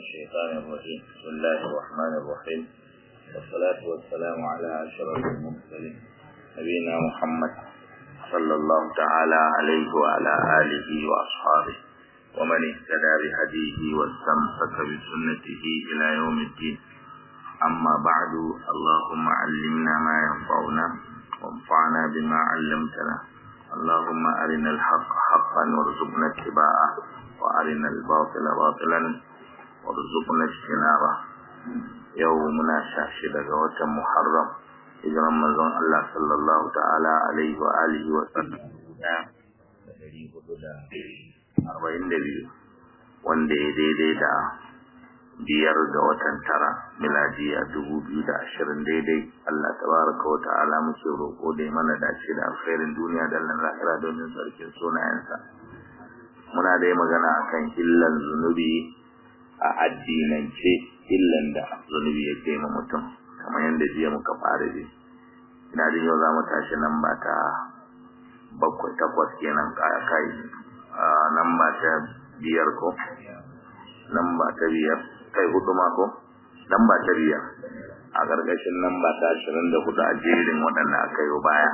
الشيطان الرجيم بسم الله الرحمن الرحيم والصلاة والسلام على أشرف المرسلين نبينا محمد صلى الله تعالى عليه وعلى آله وأصحابه ومن اهتدى بهديه واستمسك بسنته إلى يوم الدين أما بعد اللهم علمنا ما ينفعنا وانفعنا بما علمتنا اللهم أرنا الحق حقا وارزقنا اتباعه وأرنا الباطل باطلا وارزقنا اجتنابه يومنا شاشد غوة محرم hijiran manzon Allah sallallahu ta'ala alaihi wa alihi wa sallam arba'in da biyu wanda ya daidai da biyar ga watan tara miladiya dubu biyu da ashirin daidai Allah tabaraka wa ta'ala muke roƙo da mana dace da alkhairin duniya da lahira domin sarkin sunayensa muna da magana akan illan zunubi a addinance illan da zunubi yake ma mutum kamar yadda jiya muka fara ji ina jin yau za mu tashi nan ba ta bakwai takwas kenan kaya kai nan ba ta biyar ko nan ba ta biyar kai hudu ma ko nan ba ta biyar a gargashin nan ba ta ashirin da hudu a jerin waɗanda aka yi baya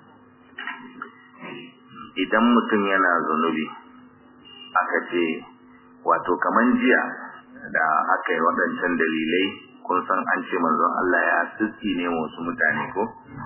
idan mutum yana zunubi aka ce wato kaman jiya da aka yi waɗancan dalilai kun san an ce manzon Allah ya tsitsi ne wasu mutane ko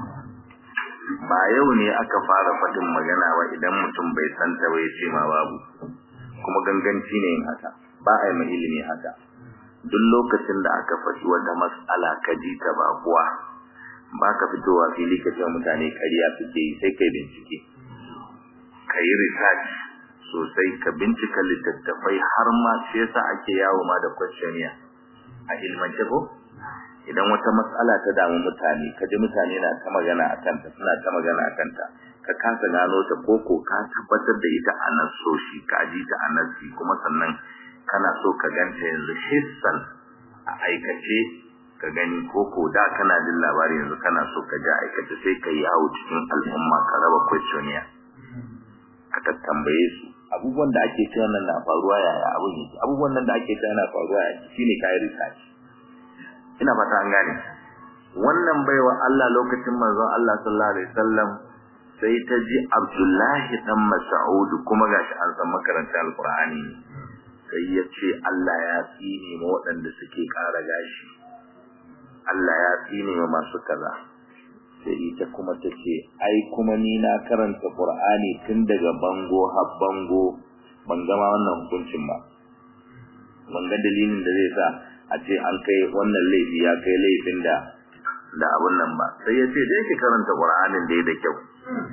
ba yau ne aka fara faɗin magana ba idan mutum bai santa ba ya ce ma babu kuma ganganci ne yin haka ba a yi mai ilimi haka duk lokacin da aka faɗi wata matsala ka ji ta ba kuwa ba ka fitowa fili ka ce mutane ƙarya suke yi sai kai bincike ka yi research sosai ka bincika littattafai har ma shi yasa ake yawo ma da questionnaire a ilmance ko idan wata matsala ta damu mutane ka ji mutane na ta magana a kanta suna ta magana a kanta ka kasa gano ta koko ka tabbatar da ita a nan soshi ka ji ta a nasi kuma sannan kana so ka ganta yanzu hissan a aikace ka gani koko da kana jin labari yanzu kana so ka ji aikace sai ka yawo cikin al'umma ka raba questionnaire ka tattambaye su abubuwan da ake cewa nan na faruwa yaya abun yake abubuwan nan da ake cewa na faruwa yaya shine kai research ina fata an gane wannan baiwa Allah lokacin manzon Allah sallallahu alaihi wasallam sai ta ji Abdullahi dan Mas'ud kuma gashi an san makaranta alqur'ani sai ya ce Allah ya tsine ma waɗanda suke ƙara gashi Allah ya tsine ma masu kaza sai ita kuma ta ce ai kuma ni na karanta Qur'ani tun daga bango har bango ban gama wannan hukuncin ba ban ga dalilin da zai sa a ce an kai wannan laifi ya kai laifin da da abun nan ba sai ya ce da yake karanta Qur'anin da da kyau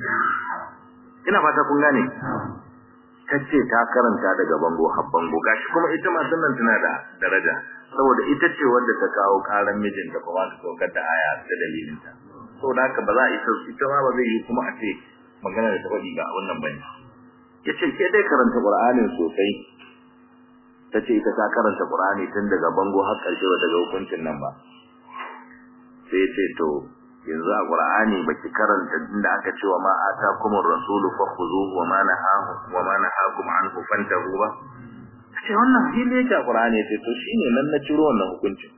ina fata kun gane tace ta karanta daga bango har bango gashi kuma ita ma sannan tana da daraja saboda ita ce wanda ta kawo karan mijinta kuma ta saukar da aya da dalilinta saboda haka ba za a isa ita ma ba zai yi kuma a ce magana da ta faɗi ga wannan bane yace ke dai karanta Qur'anin sosai tace ita ta karanta Qur'ani tun daga bango har ƙarshe ba daga hukuncin nan ba sai ce to yanzu a Qur'ani baki karanta inda aka ce wa ma atakumur rasulu fakhuzuhu wa ma nahahu wa ma nahakum anhu fantahu ba ce wannan hili yake a Qur'ani sai to shine nan na ciro wannan hukuncin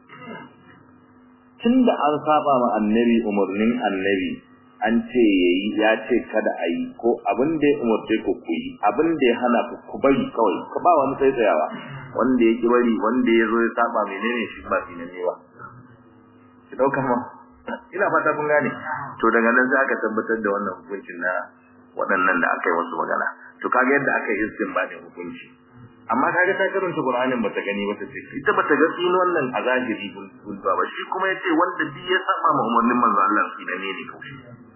tunda an saba ma annabi umurnin annabi an ce yayi ya ce kada a yi ko abin da ya umarce ku ku yi abin da ya hana ku ku bari kawai ka ba wani sai tsayawa wanda ya ki bari wanda ya zo ya saba menene shi ba shi ne ba ki dauka ma ina fata kun gane to daga nan sai aka tabbatar da wannan hukuncin na waɗannan da aka yi wasu magana to kaga yadda aka yi istinbadin hukunci amma kaga ta karanta Qur'anin bata gani ba ta ce ita bata ga tsino wannan a zahiri kun ba shi kuma yace wanda duk ya saba ma umarnin manzo Allah shi da ne ne kawai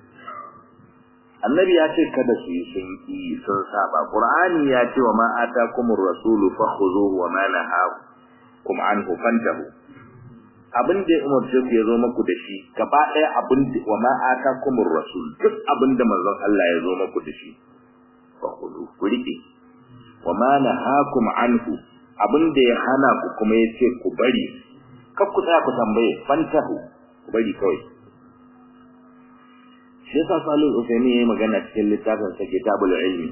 annabi ya ce kada su yi sun yi sun saba qur'ani ya ce wa ma atakumur rasulu fakhuzuhu wa ma nahakum anhu fantahu abin da umarce ku ya zo muku da shi gaba ɗaya abin da wa ma atakumur rasul duk abin da manzon Allah ya zo muku da shi fakhuzu ku rike wa ma nahakum anhu abin da ya hana ku kuma ya ce ku bari kar ku tsaya ku tambaye fantahu ku bari kawai shi yasa Salih Usaini yayi magana cikin littafin sa Kitabul Ilmi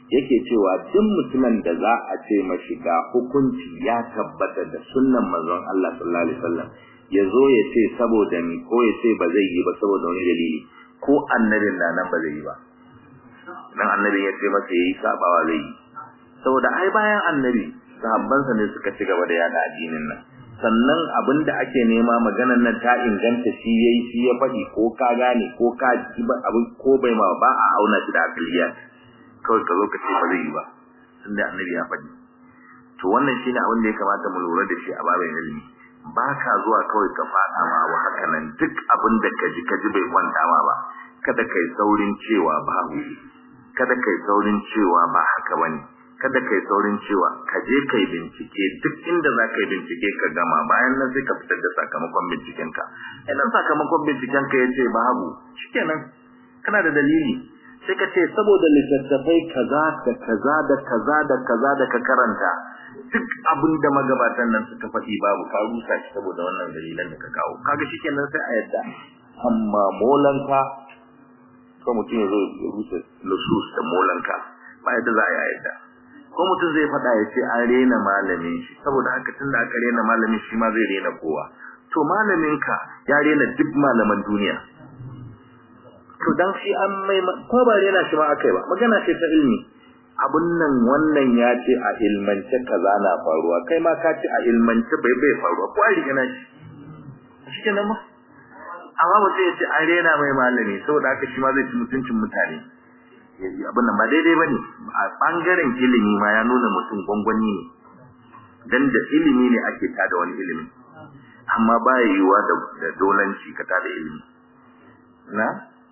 yake cewa duk mutumin da za a ce mashi ga hukunci ya tabbata da sunnan manzon Allah sallallahu alaihi wasallam ya zo ya ce saboda ni ko ya ce ba zai yi ba saboda wani dalili ko annabin na nan ba zai yi ba dan annabin ya ce masa yayi sabawa zai yi saboda ai bayan annabi sahabbansa ne suka ci gaba da yada addinin nan sannan abin da ake nema maganar nan ta inganta shi yayi shi ya faɗi ko ka gane ko ka ji abin ko bai ma ba a auna shi da akiliyat kawai ka zo ka ce ba zai yi ba tunda annabi ya faɗi to wannan shine abin da ya kamata mu lura da shi a babin ilimi ba ka zuwa kawai ka faɗa ma wa haka nan duk abin da ka ji ka ji bai kwanta ma ba kada kai saurin cewa babu kada kai saurin cewa ba haka bane kada kai saurin cewa ka je kai bincike duk inda za ka yi bincike ka gama bayan nan sai ka fitar da sakamakon binciken ka idan sakamakon binciken ka yace babu shikenan kana da dalili sai ka ce saboda littattafai kaza da kaza da kaza da kaza da ka karanta duk abin da magabatan nan suka faɗi babu ka rusa shi saboda wannan dalilan da ka kawo kaga shikenan sai a yadda amma molanka ko mutum ya zo ya rusa lusus da molanka ba yadda za a yi a yadda ko mutum zai faɗa ya ce an rena malamin shi saboda haka tun da aka rena malamin shi ma zai rena kowa to malamin ka ya rena duk malaman duniya to dan shi an mai ko ba rena shi ma akai ba magana ce ta ilmi abun nan wannan ya ce a ilmance kaza na faruwa kai ma ka ce a ilmance bai bai faruwa ko a rigana shi shi kenan ma amma mutum ya ce an rena mai malami saboda haka shi ma zai ci mutuncin mutane abin nan ba daidai ba ne a ɓangaren ilimi ma ya nuna mutum gwangwani ne dan da ilimi ne ake tada wani ilimi amma ba ya yiwuwa da dolanci ka tada ilimi na?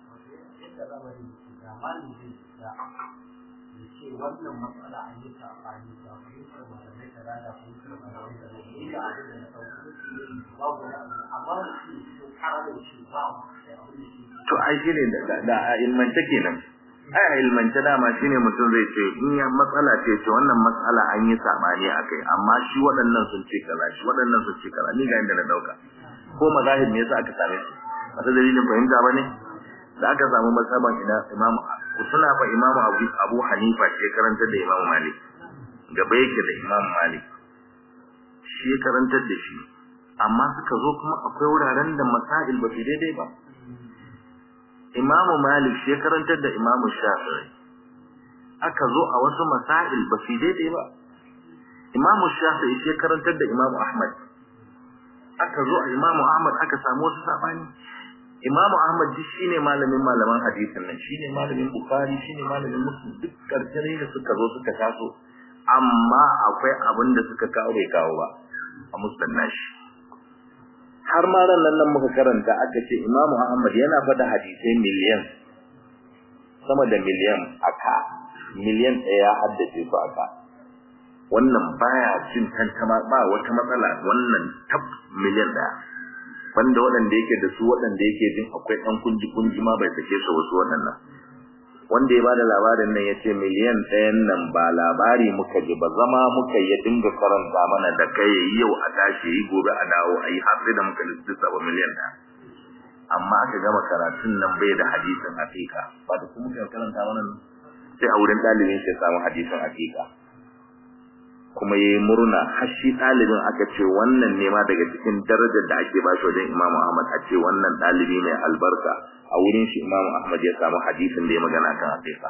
wannan matsala an yi sabani ba fahimtar malamai kaza da fahimtar malamai kaza ne da abin da na sauki babu wani abu amma mutum sun kara shi ba to ai shine da da a ilmance kenan ai a ilmance dama shine mutum zai ce in ya matsala ce ce wannan matsala an yi sabani akai amma shi waɗannan sun ce kaza shi waɗannan sun ce kaza ni ga inda na dauka ko mazahib me yasa aka same su wata dalilin fahimta bane da aka samu masaban ina imamu suna fa imamu abu, abu hanifa ce karanta da imamu malik gaba yake da imamu malik shi karantar da shi amma suka zo kuma akwai wuraren da masail ba su daidai ba imamu malik shi karantar da imamu shafi'i aka zo a wasu masail ba su daidai ba imamu shafi'i shi karantar da imamu ahmad aka zo a imamu ahmad aka samu wasu sabani Imam Ahmad duk shine malamin malaman hadisin nan shine malamin Bukhari shine malamin Muslim duk karkare da suka zo suka taso amma akwai abin da suka kawo bai kawo ba a musnad nashi har ma ran nan muka karanta aka ce Imam Ahmad yana fada hadisai miliyan sama da miliyan aka miliyan ɗaya ya haddace su aka wannan baya cin tantama ba wata matsala wannan tab miliyan ɗaya banda waɗanda yake da su waɗanda yake jin akwai ɗan kunji kunji ma bai sake su wasu waɗannan wanda ya bada labarin nan yace miliyan ɗayan nan ba labari muka ji ba zama muka ya dinga karanta mana da kai yau a tashi yi gobe a dawo a yi har sai da muka lissafa ba miliyan ɗaya amma aka gama karatun nan bai da hadisin hakika ba da kuma muka karanta mana sai a wurin ɗalibin shi samu hadisin hakika kuma ya yi murna har shi ɗalibin aka ce wannan ne ma daga cikin darajar da ake ba shi wajen Imam Ahmad a ce wannan ɗalibi mai albarka a wurin shi Imam Ahmad ya samu hadisin da ya magana kan haƙiƙa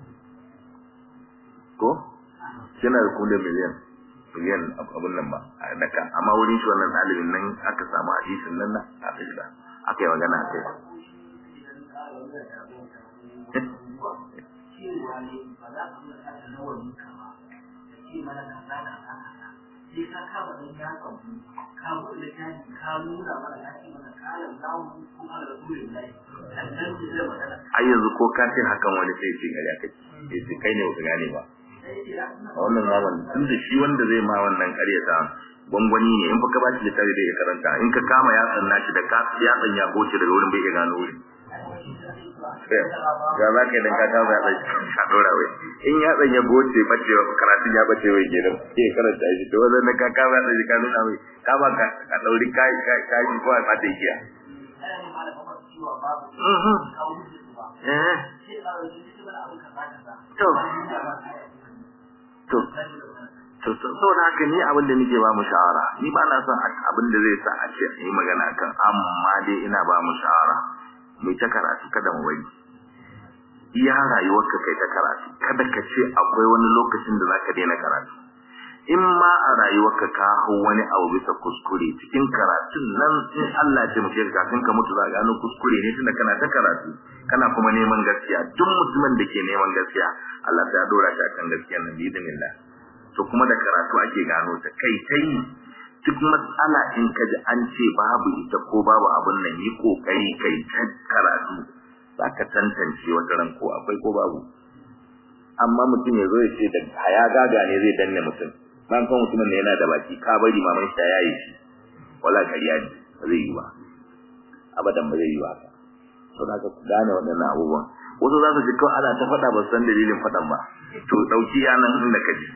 ko yana da kuma miliyan miliyan abun nan ba a daka amma wurin shi wannan ɗalibin nan aka samu hadisin nan na haƙiƙa aka yi magana a kai ce mana kaza kaza kaza sai ka kama ɗan yatsan mu ka buɗe littafi ka nuna mana ka ce mana kayan zamu ko ala rasulillahi sannan ne zai magana ai yanzu ko ka ce hakan wani sai ce gari aka ce sai kai ne baka gane ba a wannan zaman tun da shi wanda zai ma wannan ƙaryata gwangwani ne in fa ka ba shi littafi da ya karanta in ka kama yatsan nashi da ka yatsan ya goce daga wurin bai iya gano wurin ga za ka idan ka kama yatsan ka ɗora wai in yatsan ya goce bace karatun ya bace wai kenan sai karanta shi to wannan ka kama yatsan shi ka nuna wai ka ba ka ka ɗauri kai kai kai ko a fata igiya. Eh. to to to saboda haka ni abin da nake ba mu shawara ni ba na son abin da zai sa a ce yi magana kan amma dai ina ba mu shawara mu ta karatu kada mu bari iya rayuwarka kai ta karatu kada ka ce akwai wani lokacin da zaka daina karatu in ma a rayuwarka ka hau wani abu bisa kuskure cikin karatun nan in Allah ya taimake ka kafin ka mutu za ka gano kuskure ne tunda kana ta karatu kana kuma neman gaskiya duk mutumin da ke neman gaskiya Allah ya dora shi akan gaskiya nan bi idinillah to kuma da karatu ake gano ta kai tai duk matsala in ka ji an ce babu ita ko babu abun nan yi kokari kai ta karatu za ka tantance wata ran ko akwai ko babu amma mutum ya zo ya ce da haya gaga ne zai danne mutum ban kan mutumin ne yana da baki ka bari maman shi ta yaye shi wala kariya ne ba zai yi ba abadan ba zai yi ba to da ka gane waɗannan abubuwan wasu za su ji kawai ana ta faɗa ba san dalilin faɗan ba to ɗauki yanan inda ka ji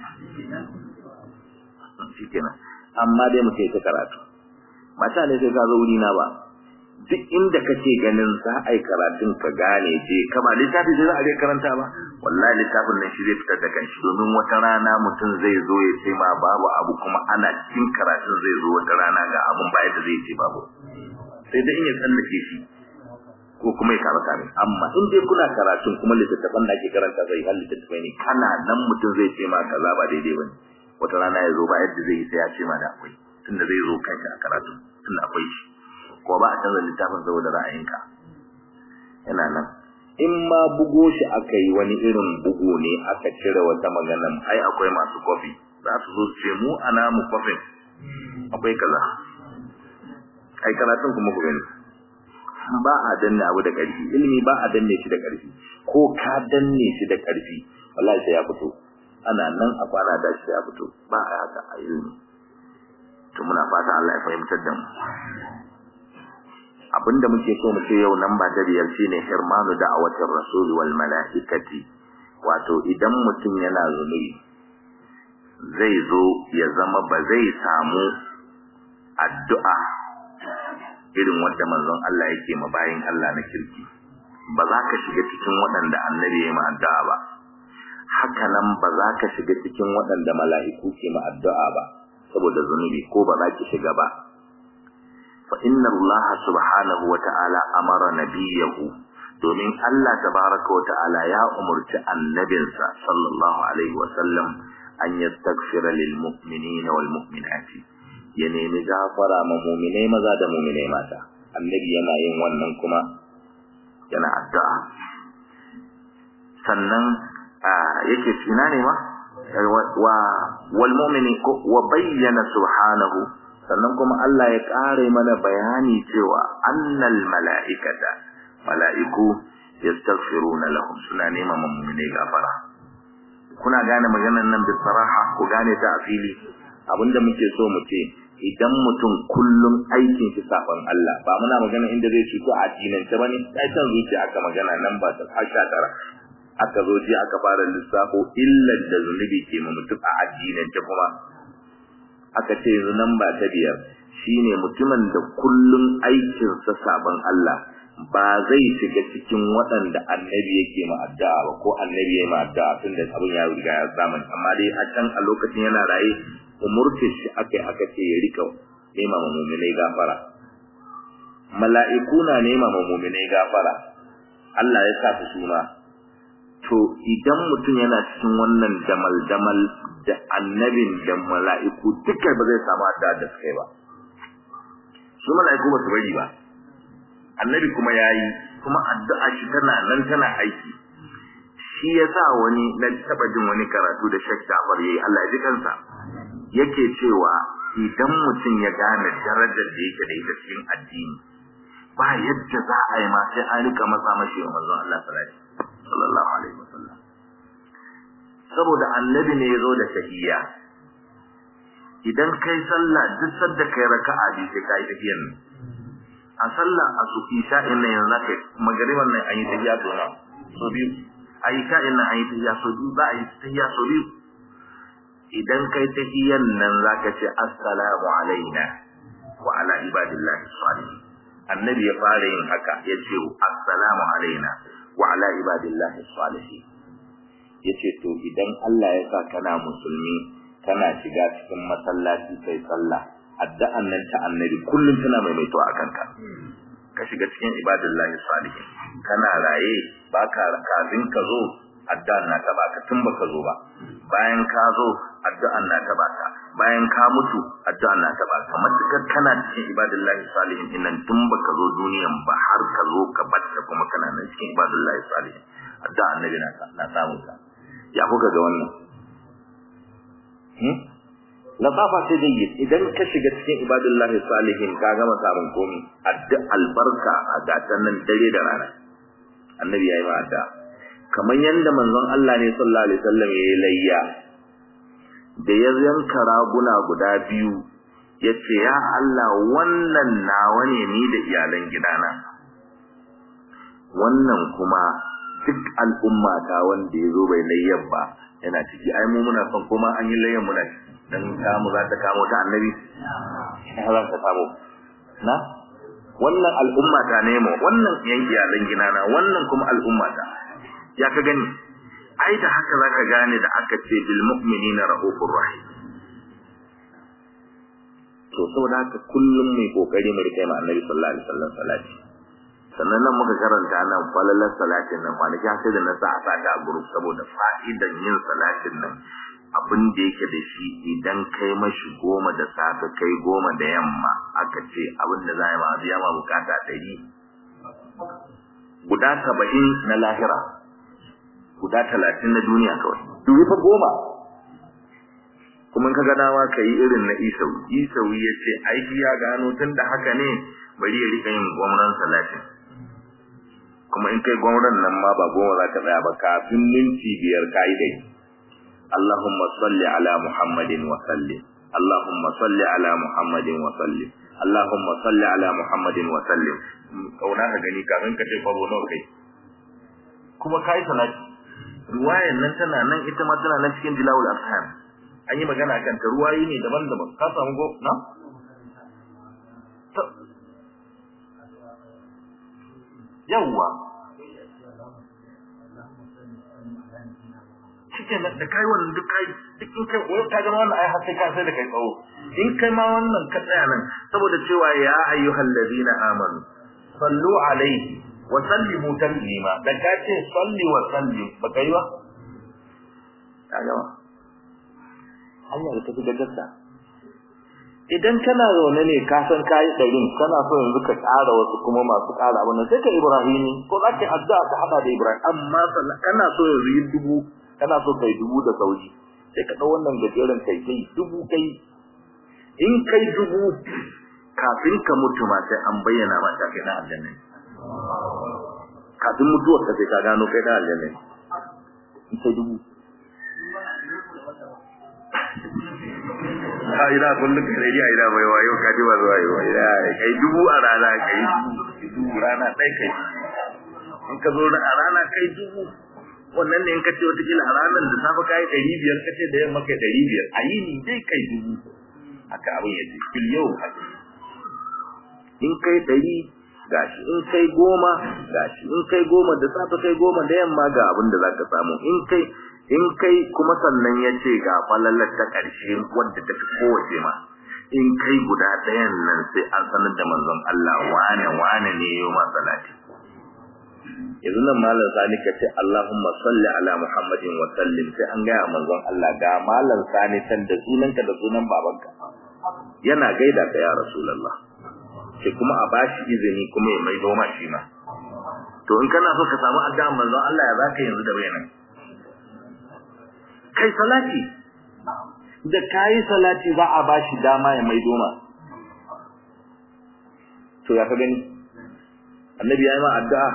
shikenan amma dai muke ta karatu mata ne sai ka zo wuri na ba duk inda kake ganin za a yi karatun ka gane je kama littafi sai za a je karanta ba wallahi littafin nan shi zai fitar da kanshi domin wata rana mutum zai zo ya ce ma babu abu kuma ana cikin karatun zai zo wata rana ga abun baya da zai ce babu sai dai in ya tsallake shi ko kuma ya kama kame amma in dai kuna karatun kuma littattafan da ake karanta zai hal littattafai ne kana nan mutum zai ce ma kaza ba daidai bane wata rana ya zo ba yadda zai yi sai ya ce ma da akwai tunda zai zo kanshi a karatu tunda akwai shi ko ba a canza littafin saboda ra'ayinka yana nan in ma bugo shi aka yi wani irin bugu ne aka cire wata magana ai akwai masu kofi za su zo su ce mu ana mu kofin akwai kaza ai karatun kuma ku gani ba a danne abu da ƙarfi ilimi ba a danne shi da ƙarfi ko ka danne shi da ƙarfi wallahi sai ya fito ana nan a kwana da shi ya fito ba a haka a ilimi to muna fata Allah ya fahimtar da mu abinda muke so mu ce yau nan ba ta biyar shine hirmanu da'awatir rasul wal malaikati wato idan mutum yana zunubi zai zo ya zama ba zai samu addu'a irin wanda manzon Allah yake ma bayin Allah na kirki ba za ka shiga cikin waɗanda annabi ya yi ma addu'a ba haka nan ba za ka shiga cikin waɗanda mala'iku ke ma addu'a ba saboda zunubi ko ba za ki shiga ba fa inna Allah subhanahu wa ta'ala amara nabiyahu domin Allah tabaraka wa ta'ala ya umurci annabinsa sallallahu alaihi wa sallam an yastaghfira lil mu'minina wal mu'minati ya nemi gafara ma mu'minai maza da mu'minai mata annabi yana yin wannan kuma yana addu'a sannan yake tsina ne ma wa wal mu'mini wa bayyana subhanahu sannan kuma Allah ya kare mana bayani cewa annal mala'ikata mala'iku yastaghfiruna lahum suna neman mu'minai gafara kuna gane maganar nan bisaraha ku gane ta a fili abinda muke so mu ce idan mutum kullum aikin shi saban Allah ba muna magana inda zai cuto a addinin ta bane sai san zuciya aka magana nan ba ta hasha tara aka zo ji aka fara lissafo illar da zunubi ke ma mutum a addinin ta kuma aka ce yanzu nan ba ta biyar shine mutumin da kullum aikin sa saban Allah ba zai shiga cikin waɗanda annabi yake ma addu'a ba ko annabi yayi ma addu'a tunda abin ya riga ya samu amma dai a can a lokacin yana raye umurce shi akai aka ce ya rika nema ma mu'minai gafara mala'iku na nema ma mu'minai gafara Allah ya sa su suna to idan mutum yana cikin wannan damal damal da annabin da mala'iku duka ba zai samu addu'a da suka yi ba su mala'iku ba su bari ba annabi kuma yayi kuma addu'a shi tana nan tana aiki shi yasa wani na taba jin wani karatu da Sheikh Jafar yayi Allah ya ji kansa yake cewa idan mutum ya gane darajar da yake da ita cikin addini ba yadda za a yi ma sai an rika matsa mashi wa manzon Allah sallallahu alaihi wasallam saboda annabi ne ya zo da tahiyya idan kai sallah duk sadda kai raka'a bi sai kai tahiyyan a sallah a su isha'in nan yanzu kai magariban nan an yi tahiyya to na so biyu a isha'in nan an yi tahiyya so biyu za a yi tahiyya so biyu idan kai tahiyyan nan zaka ce assalamu alaina wa ala ibadillahi salihin annabi ya fara yin haka ya ce assalamu alaina wa ala ibadillahi salihin yace to idan Allah ya sa kana musulmi kana shiga cikin masallaci kai sallah addu'an nan ta annabi kullum tana maimaito a kanka ka shiga cikin ibadillahi salihin kana raye baka kafin ka zo addu'an na ta baka tun baka zo ba bayan ka zo addu'an na ta baka bayan ka mutu addu'an na ta baka matukar kana cikin ibadillahi salihin innan tun baka zo duniyan ba har ka zo ka batta kuma kana nan cikin ibadillahi salihin addu'an annabi na na samu ka ya kuka ga wannan hmm latafa ce jayyid idan ka shiga cikin ibadullahi salihin ka gama samun komi addu albarka a gatan nan dare da rana annabi yayi ma adda kamar yanda manzon Allah ne sallallahu alaihi wasallam yayi layya da ya yanka raguna guda biyu yace ya Allah wannan nawa ne ni da iyalan gidana wannan kuma duk al'umma ta wanda ya zo bai layyan ba yana ciki ai mu muna son kuma an yi layyan muna ciki dan kamu za ta kamo ta annabi ina za ta kamo na wannan al'umma ta nemo wannan yanki yalan ginana wannan kuma al'umma ta ya ka gani ai da haka zaka gane da aka ce bil mu'minina rahufur rahim to saboda haka kullum mai kokari mu rike ma annabi sallallahu alaihi wasallam salati sannan nan muka karanta nan falalar salatin nan kwanaki sai da na sa a sata a group saboda fa'idan yin salatin nan abin da yake da shi idan kai mashi goma da safe kai goma da yamma aka ce abin da za a yi ma biya ma bukata ɗari guda saba'in na lahira guda talatin na duniya kawai dubi fa goma kuma ka ganawa ka yi irin na isau isau ya ce aiki ya gano tun da haka ne bari ya rika yin gwamnan salatin kuma in kai gwamnan nan ma ba goma za ka tsaya ba kafin minti biyar ka yi dai اللهم صل على محمد وسلم اللهم صل على محمد وسلم اللهم صل على محمد وسلم kauna ka gani kafin ka ce kwabo nawa kai kuma kai salati ruwayan nan tana nan ita ma tana nan cikin dilawul afham an yi magana kan ta ruwayi ne daban-daban ka samu go na yawwa cikin da kai wannan duk kai duk in kai wai ka gama wannan ai har sai ka sai da kai tsawo in kai ma wannan ka tsaya nan saboda cewa ya ayyuhal ladina amanu sallu alaihi wa sallimu taslima da ka ce salli wa sallim ba kai ba ka gama hanya da tafi da gaskiya idan kana zaune ne ka san kai ɗarin kana so yanzu ka ƙara wasu kuma masu ƙara abin nan sai ka ibrahimi ko za ka addu'a ka hada da ibrahim amma kana so yanzu yin dubu kana so kai dubu da sauri sai ka dau wannan gajeren kai kai dubu kai in kai dubu kafin ka mutu ma sai an bayyana ma ta kai na aljanna kafin mutuwar ka sai ka gano kai na aljanna in kai dubu a ina kullum kai ne a ina bai wayo ka ji ba zuwa yau ina kai dubu a rana kai dubu rana ɗaya kai in ka zo a rana kai dubu wannan ne in ka ce watakila a ranar da safe ka yi ɗari biyar ka ce da yamma kai ɗari biyar a yi ni dai kai dubu haka abin ya ce fil yau in kai ɗari gashi in kai goma gashi in kai goma da safe kai goma da yamma ga abin da za ka samu in kai in kai kuma sannan ya ce ga falalar ta ƙarshe wadda ta fi kowace ma in kai guda ɗayan nan sai an sanar da manzon Allah wane wane ne yau ma salati yanzu nan malam sani ka ce Allahumma salli ala Muhammadin wa sallim sai an gaya manzon Allah ga malam sani san da sunanka da sunan babanka yana gaida ka ya rasulullah sai kuma a bashi izini kuma ya maido ma shi ma to in kana so ka samu addu'a manzon Allah ya zaka yanzu da bayanan kai salati da kai salati za a bashi dama ya maido ma to ya ka gani annabi ya yi ma addu'a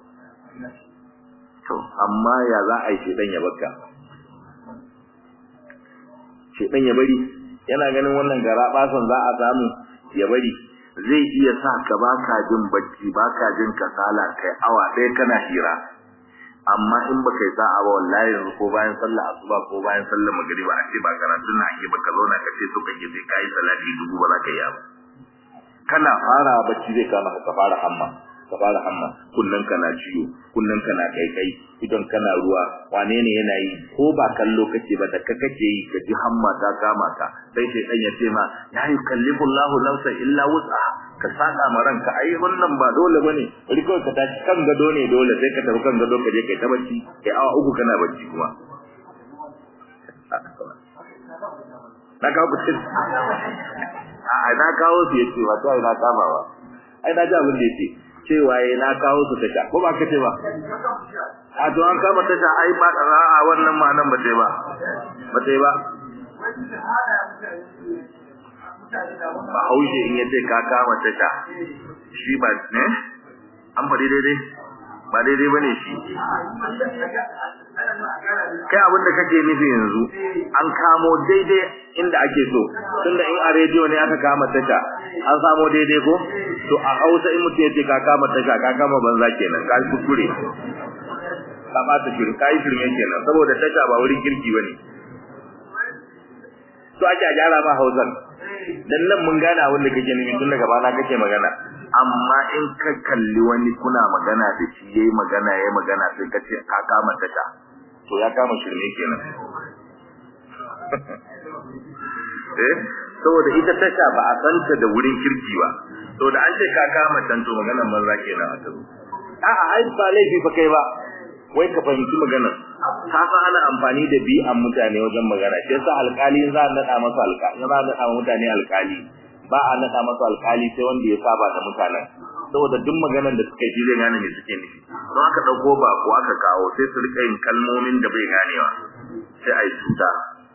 to amma ya za a yi shedan ya baka shedan ya bari yana ganin wannan gara basan za a samu ya bari zai iya sa ka baka jin bacci baka jin kasala kai awa ɗaya kana hira amma in baka yi sa'a ba wallahi yanzu ko bayan sallah asuba ko bayan sallah magriba a ce ba karatun na ake baka zauna ka ce so kake sai kai salati dubu ba za ka yi ba kana fara bacci zai kama ka fara hamma ka fara hamma kullun kana ciwo kullun kana kaikai idan kana ruwa wane ne yana yi ko ba kallo kake ba da ka kake yi ka ji hamma ta kama ka sai sai dan ya ce ma ya yukallifu Allahu nafsan illa wus'a ka saka ma ranka ai wannan ba dole bane bari kawai ka tashi kan gado ne dole sai ka tafi kan gado ka je kai ta bacci kai awa uku kana bacci kuma na kawo kucin a na kawo su yace ba sai na kama ba ai na ji abin da yace cewa yayi na kawo su tasha ko ba kace ba a to an kama tasha ai ba a wannan ma nan ba sai ba ba sai ba ba haushe in yace ka kama tasha shi ba ne an faɗi daidai ba daidai ba ne shi kai abin da kake nufi yanzu an kamo daidai inda ake so tunda in a rediyo ne aka kama tasha an samo daidai ko to a hausa in mutum ya ce ka kama tasha ka kama banza kenan ka kuskure ka ba ta shirin ka yi shirme kenan saboda tasha ba wurin kirki ba ne to ake a gyara ma hausan dan nan mun gane abin da kake nufi tun daga bana kake magana amma in ka kalli wani kuna magana da shi yayi magana yayi magana sai ka ce ka kama tasha to ya kama shirme kenan eh saboda ita tasha ba a santa da wurin kirki ba saboda an ce ka kama tanto maganar banza kenan a tazo a'a ai ba laifi fa kai ba wai ka fahimci maganar ka san ana amfani da bi'an mutane wajen magana shi yasa alƙali za a nada masa alƙali za a nada mutane alƙali ba a nada masa alƙali sai wanda ya saba da mutanen saboda duk maganar da suka ji zai gane me suke nufi don aka dauko ba ko aka kawo sai su rika yin kalmomin da bai ganewa sai ai cuta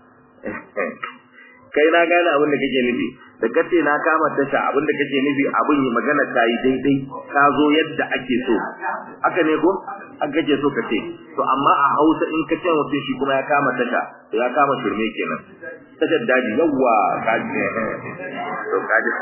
kai na gane abin da kake nufi da kace na kama tasha abin da kake nufi abin yi magana ta yi daidai ka zo yadda ake so haka ne ko an kake so ka ce to amma a Hausa in ka ce mutum shi kuma ya kama tasha to ya kama shirme kenan tashar daji yawa ka ji to ka ji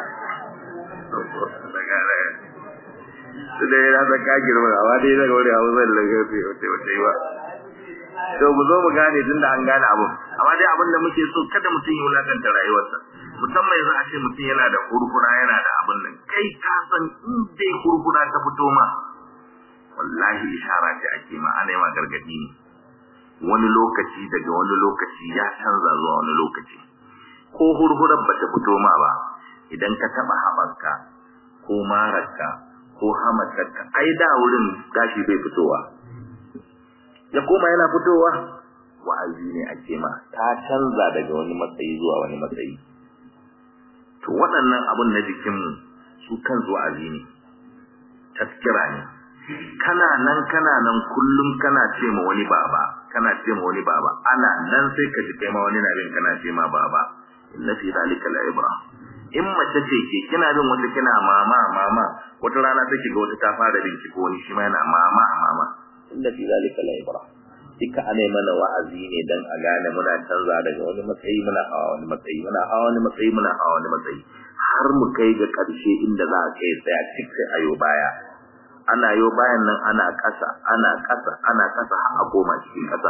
su da yana da ka girma amma dai daga wani Hausa da lagafi wata wata yi ba to mu zo mu gane tunda an gane abu amma dai abin da muke so kada mutum ya wulakanta rayuwarsa musamman yanzu a ce mutum yana da kurkura yana da abin nan kai ka san in dai kurkura ta fito ma wallahi ishara ce ake ma ana yi ma gargadi ne wani lokaci daga wani lokaci ya canza zuwa wani lokaci ko hurhurar ba ta fito ma ba idan ka taba haɓarka ko mararka ko hamatarka ai da wurin gashi bai fitowa ya koma yana fitowa wa'azi ne ake ma ta canza daga wani matsayi zuwa wani matsayi to waɗannan abun na jikinmu su kan wa'azi ne taskira ne kana nan kana nan kullum kana ce ma wani baba kana ce ma wani baba ana nan sai ka ji kai ma wani na bin kana ce ma baba inna fi zalika la ibra in mace ce ke kina bin wata kina mama mama wata rana take ga wata ta fara bincike wani shi ma yana mama mama inda fi zalika la ibra duka ana mana wa'azi ne dan a gane muna canza daga wani matsayi muna hawa wani matsayi muna hawa wani matsayi muna hawa wani matsayi har mu kai ga karshe inda za a kai tsaya cik sai ayo baya ana yo bayan nan ana kasa ana kasa ana kasa har a koma cikin kasa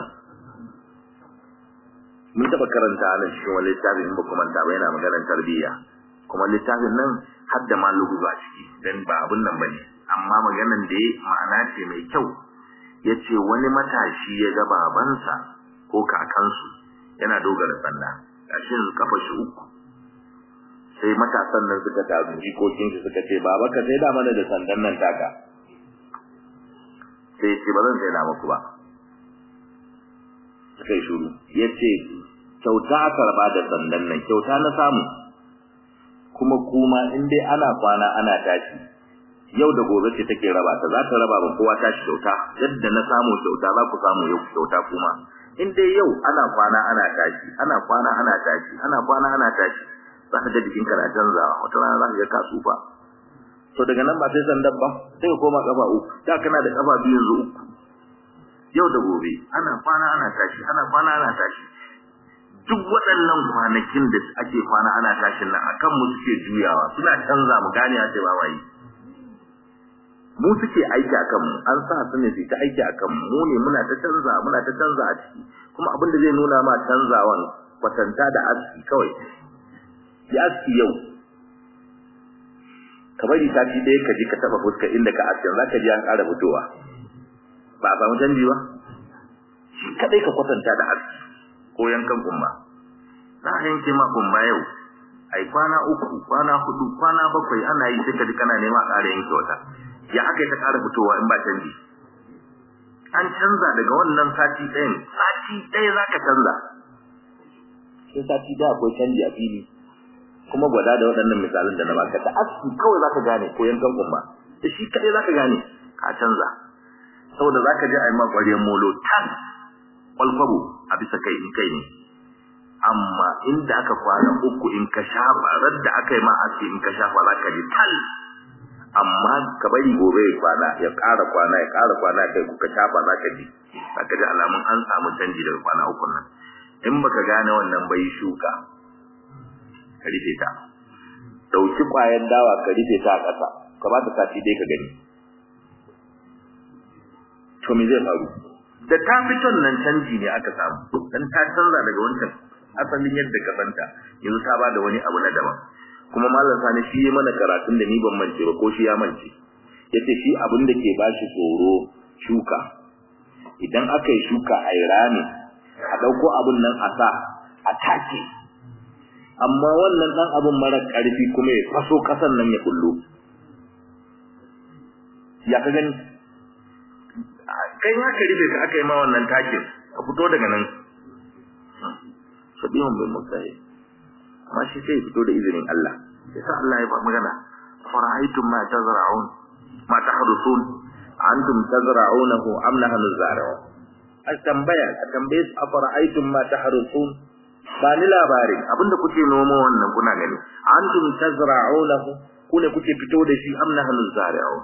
mun taba karanta nan cikin wani littafin in ba kuma ta yana maganar tarbiyya kuma littafin nan har da ma luguba ciki dan ba abun nan bane amma maganar da ma'ana ce mai kyau ya ce wani matashi ya ga babansa ko kakansu yana dogara sanda gashi yanzu kafa shi uku sai matasan nan suka taru jikokin shi suka ce baba ka sai da mana da sandan nan taka sai ce ba zan sai da muku ba suka yi shuru ya ce kyauta aka raba da sandan nan kyauta na samu kuma kuma in dai ana kwana ana tashi yau da gobe ce take raba ta za ta raba ba kowa tashi kyauta yadda na samu kyauta za ku samu yau kyauta kuma in dai yau ana kwana ana tashi ana kwana ana tashi ana kwana ana tashi za ka ga jikin ka na canzawa wata rana za ka ga ka tsufa to daga nan ba sai sandan ba sai ka koma kafa uku da kana da kafa biyu yanzu uku yau da gobe ana kwana ana tashi ana kwana ana tashi duk waɗannan kwanakin da ake kwana ana tashin nan akan mu suke juyawa suna canza mu gane a ce ba wai mu suke aiki akan mu an sa su ne su ta aiki akan mu mu ne muna ta canza muna ta canza a ciki kuma abin da zai nuna ma canzawan kwatanta da aski kawai ya aski yau ka bari sati ɗaya ka ji ka taɓa fuska inda ka aske za ka ji an ƙara fitowa ba a samu canji ba shi kaɗai ka kwatanta da aski ko yankan kumba za a yanke ma kumba yau ai kwana uku kwana hudu kwana bakwai ana yi sai ka ji kana nema a ƙara yanke wata ya aka yi ta ƙara fitowa in ba canji an canza daga wannan sati ɗayan sati ɗaya za ka canza sai sati ɗaya akwai canji a fili kuma gwada da waɗannan misalan da na baka da aski kawai za ka gane ko yankan kumba da shi kaɗai za ka gane ka canza saboda za ka je a yi ma ƙwariyar molo tas kwalkwabo a bisa kai in kai ne amma inda aka kwana uku in ka shafa radda aka yi ma aski in ka shafa za ka ji tal amma ka bari gobe ya kwana ya ƙara kwana ya ƙara kwana kai kuka shafa za ka ji za ka ji alamun an samu canji daga kwana uku nan in baka gane wannan bai shuka ka rufe ta dauki kwayan dawa ka rufe ta a ƙasa ka ba ta sati dai ka gani to me zai faru da ta fiton nan canji ne aka samu dan ta canza daga wancan asalin yadda ka santa yanzu ta ba da wani abu na daban kuma mallam sani shi ya mana karatun da ni ban mance ba ko shi ya mance yace shi abin da ke bashi tsoro shuka idan aka yi shuka a rami a dauko abin nan a sa a take amma wannan dan abin mara karfi kuma ya faso kasan nan ya kullu ya ka gani kai ma ka rufe ka aka yi ma wannan takin ka fito daga nan sabihun bin musayi amma shi sai fito da izinin Allah yasa Allah ya ba magana fara'aytum ma tazra'un ma tahrusun antum tazra'unahu am nahnu zari'un a tambaya a tambaye su a fara'aytum ma tahrusun ba ni labarin abinda kuke noma wannan kuna gani antum tazra'unahu ku ne kuke fito da shi am nahnu zari'un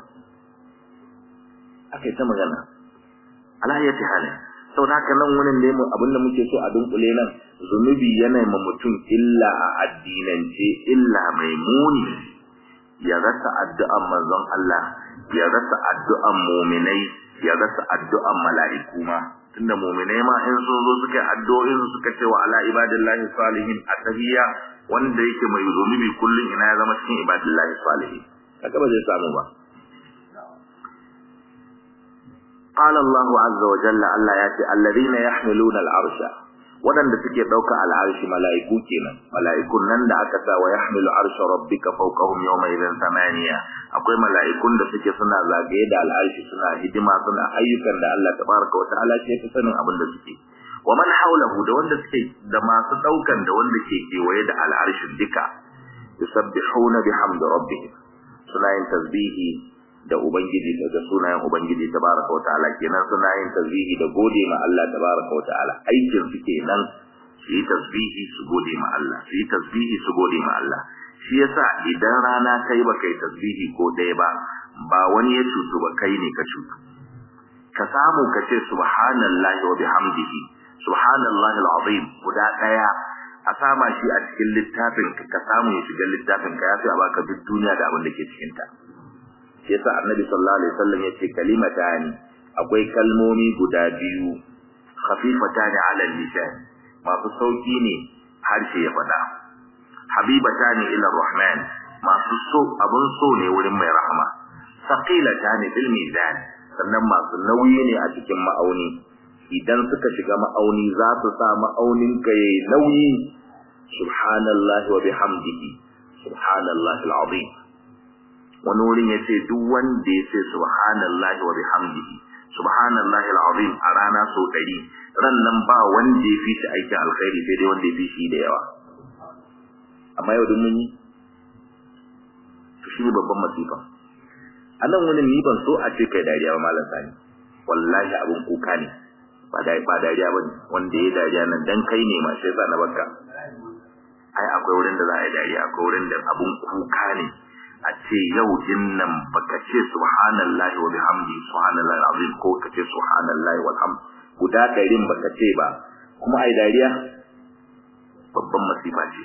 akai ta magana ala yati halin sau da haka nan wurin ne abin da muke so a dunkule nan zunubi yana ma mutum illa a addinance illa mai muni ya rasa addu'an manzon Allah ya rasa addu'an muminai ya rasa addu'an mala'iku ma tunda muminai ma in sun zo suka addu'o'in suka ce wa ala ibadillahi salihin atahiyya wanda yake mai zunubi kullun ina ya zama cikin ibadillahi salihin haka ba zai samu ba قال الله عز وجل الله ياتي الذين يحملون العرش wadanda suke dauka al'arshi mala'iku kenan mala'ikun nan da aka sa wa yahmilu arsha rabbika fawqahum yawma idhan thamaniya akwai mala'ikun da suke suna zagaye da al'arshi suna hidima suna ayyukan da Allah tabaraka wa ta'ala ce ta sanin abin da suke wa man hawlahu da wanda suke da masu daukan da wanda ke kewaye da al'arshin duka yusabbihuna bihamdi rabbihim suna yin tasbihi da ubangiji daga sunayen ubangiji tabaraka wa ta'ala kenan suna yin tasbihi da gode ma Allah tabaraka wa ta'ala aikin su kenan su yi tasbihi su gode ma Allah su yi tasbihi su gode ma Allah shi yasa idan rana kai ba kai tasbihi ko ɗaya ba ba wani ya cutu ba kai ne ka cutu ka samu ka ce subhanallahi wa bihamdihi subhanallahi alazim guda ɗaya a sama shi a cikin littafin ka samu ya shiga littafin ka ya fi a baka duk duniya da abin da ke cikin ta shi yasa annabi sallallahu alaihi wasallam yace kalimatani akwai kalmomi guda biyu khafifatani ala lisan masu sauki ne harshe ya fada habibatani ila rahman masu so abun so ne wurin mai rahama saqilatani bil mizan sannan masu nauyi ne a cikin ma'auni idan suka shiga ma'auni za su sa ma'aunin ka yayi nauyi subhanallahi wa bihamdihi subhanallahi alazim wani wurin ya ce duk wanda ya ce subhanallahi wa bihamdihi subhanallahi alazim a rana so ɗari ran nan ba wanda ya fi shi aikin alkhairi sai dai wanda ya fi shi da yawa amma yau duk mun yi to shi ne babban masifa a nan wani ni ban so a ce kai dariya ba malam sani wallahi abin kuka ne ba da ba dariya ba ne wanda ya dariya nan dan kai ne ma sai na barka ai akwai wurin da za a yi dariya akwai wurin da abin kuka ne a ce yau din nan baka ce subhanallahi wa bihamdi subhanallahi alazim ko ka ce subhanallahi walham guda ɗarin baka ce ba kuma ai dariya babban masifa ce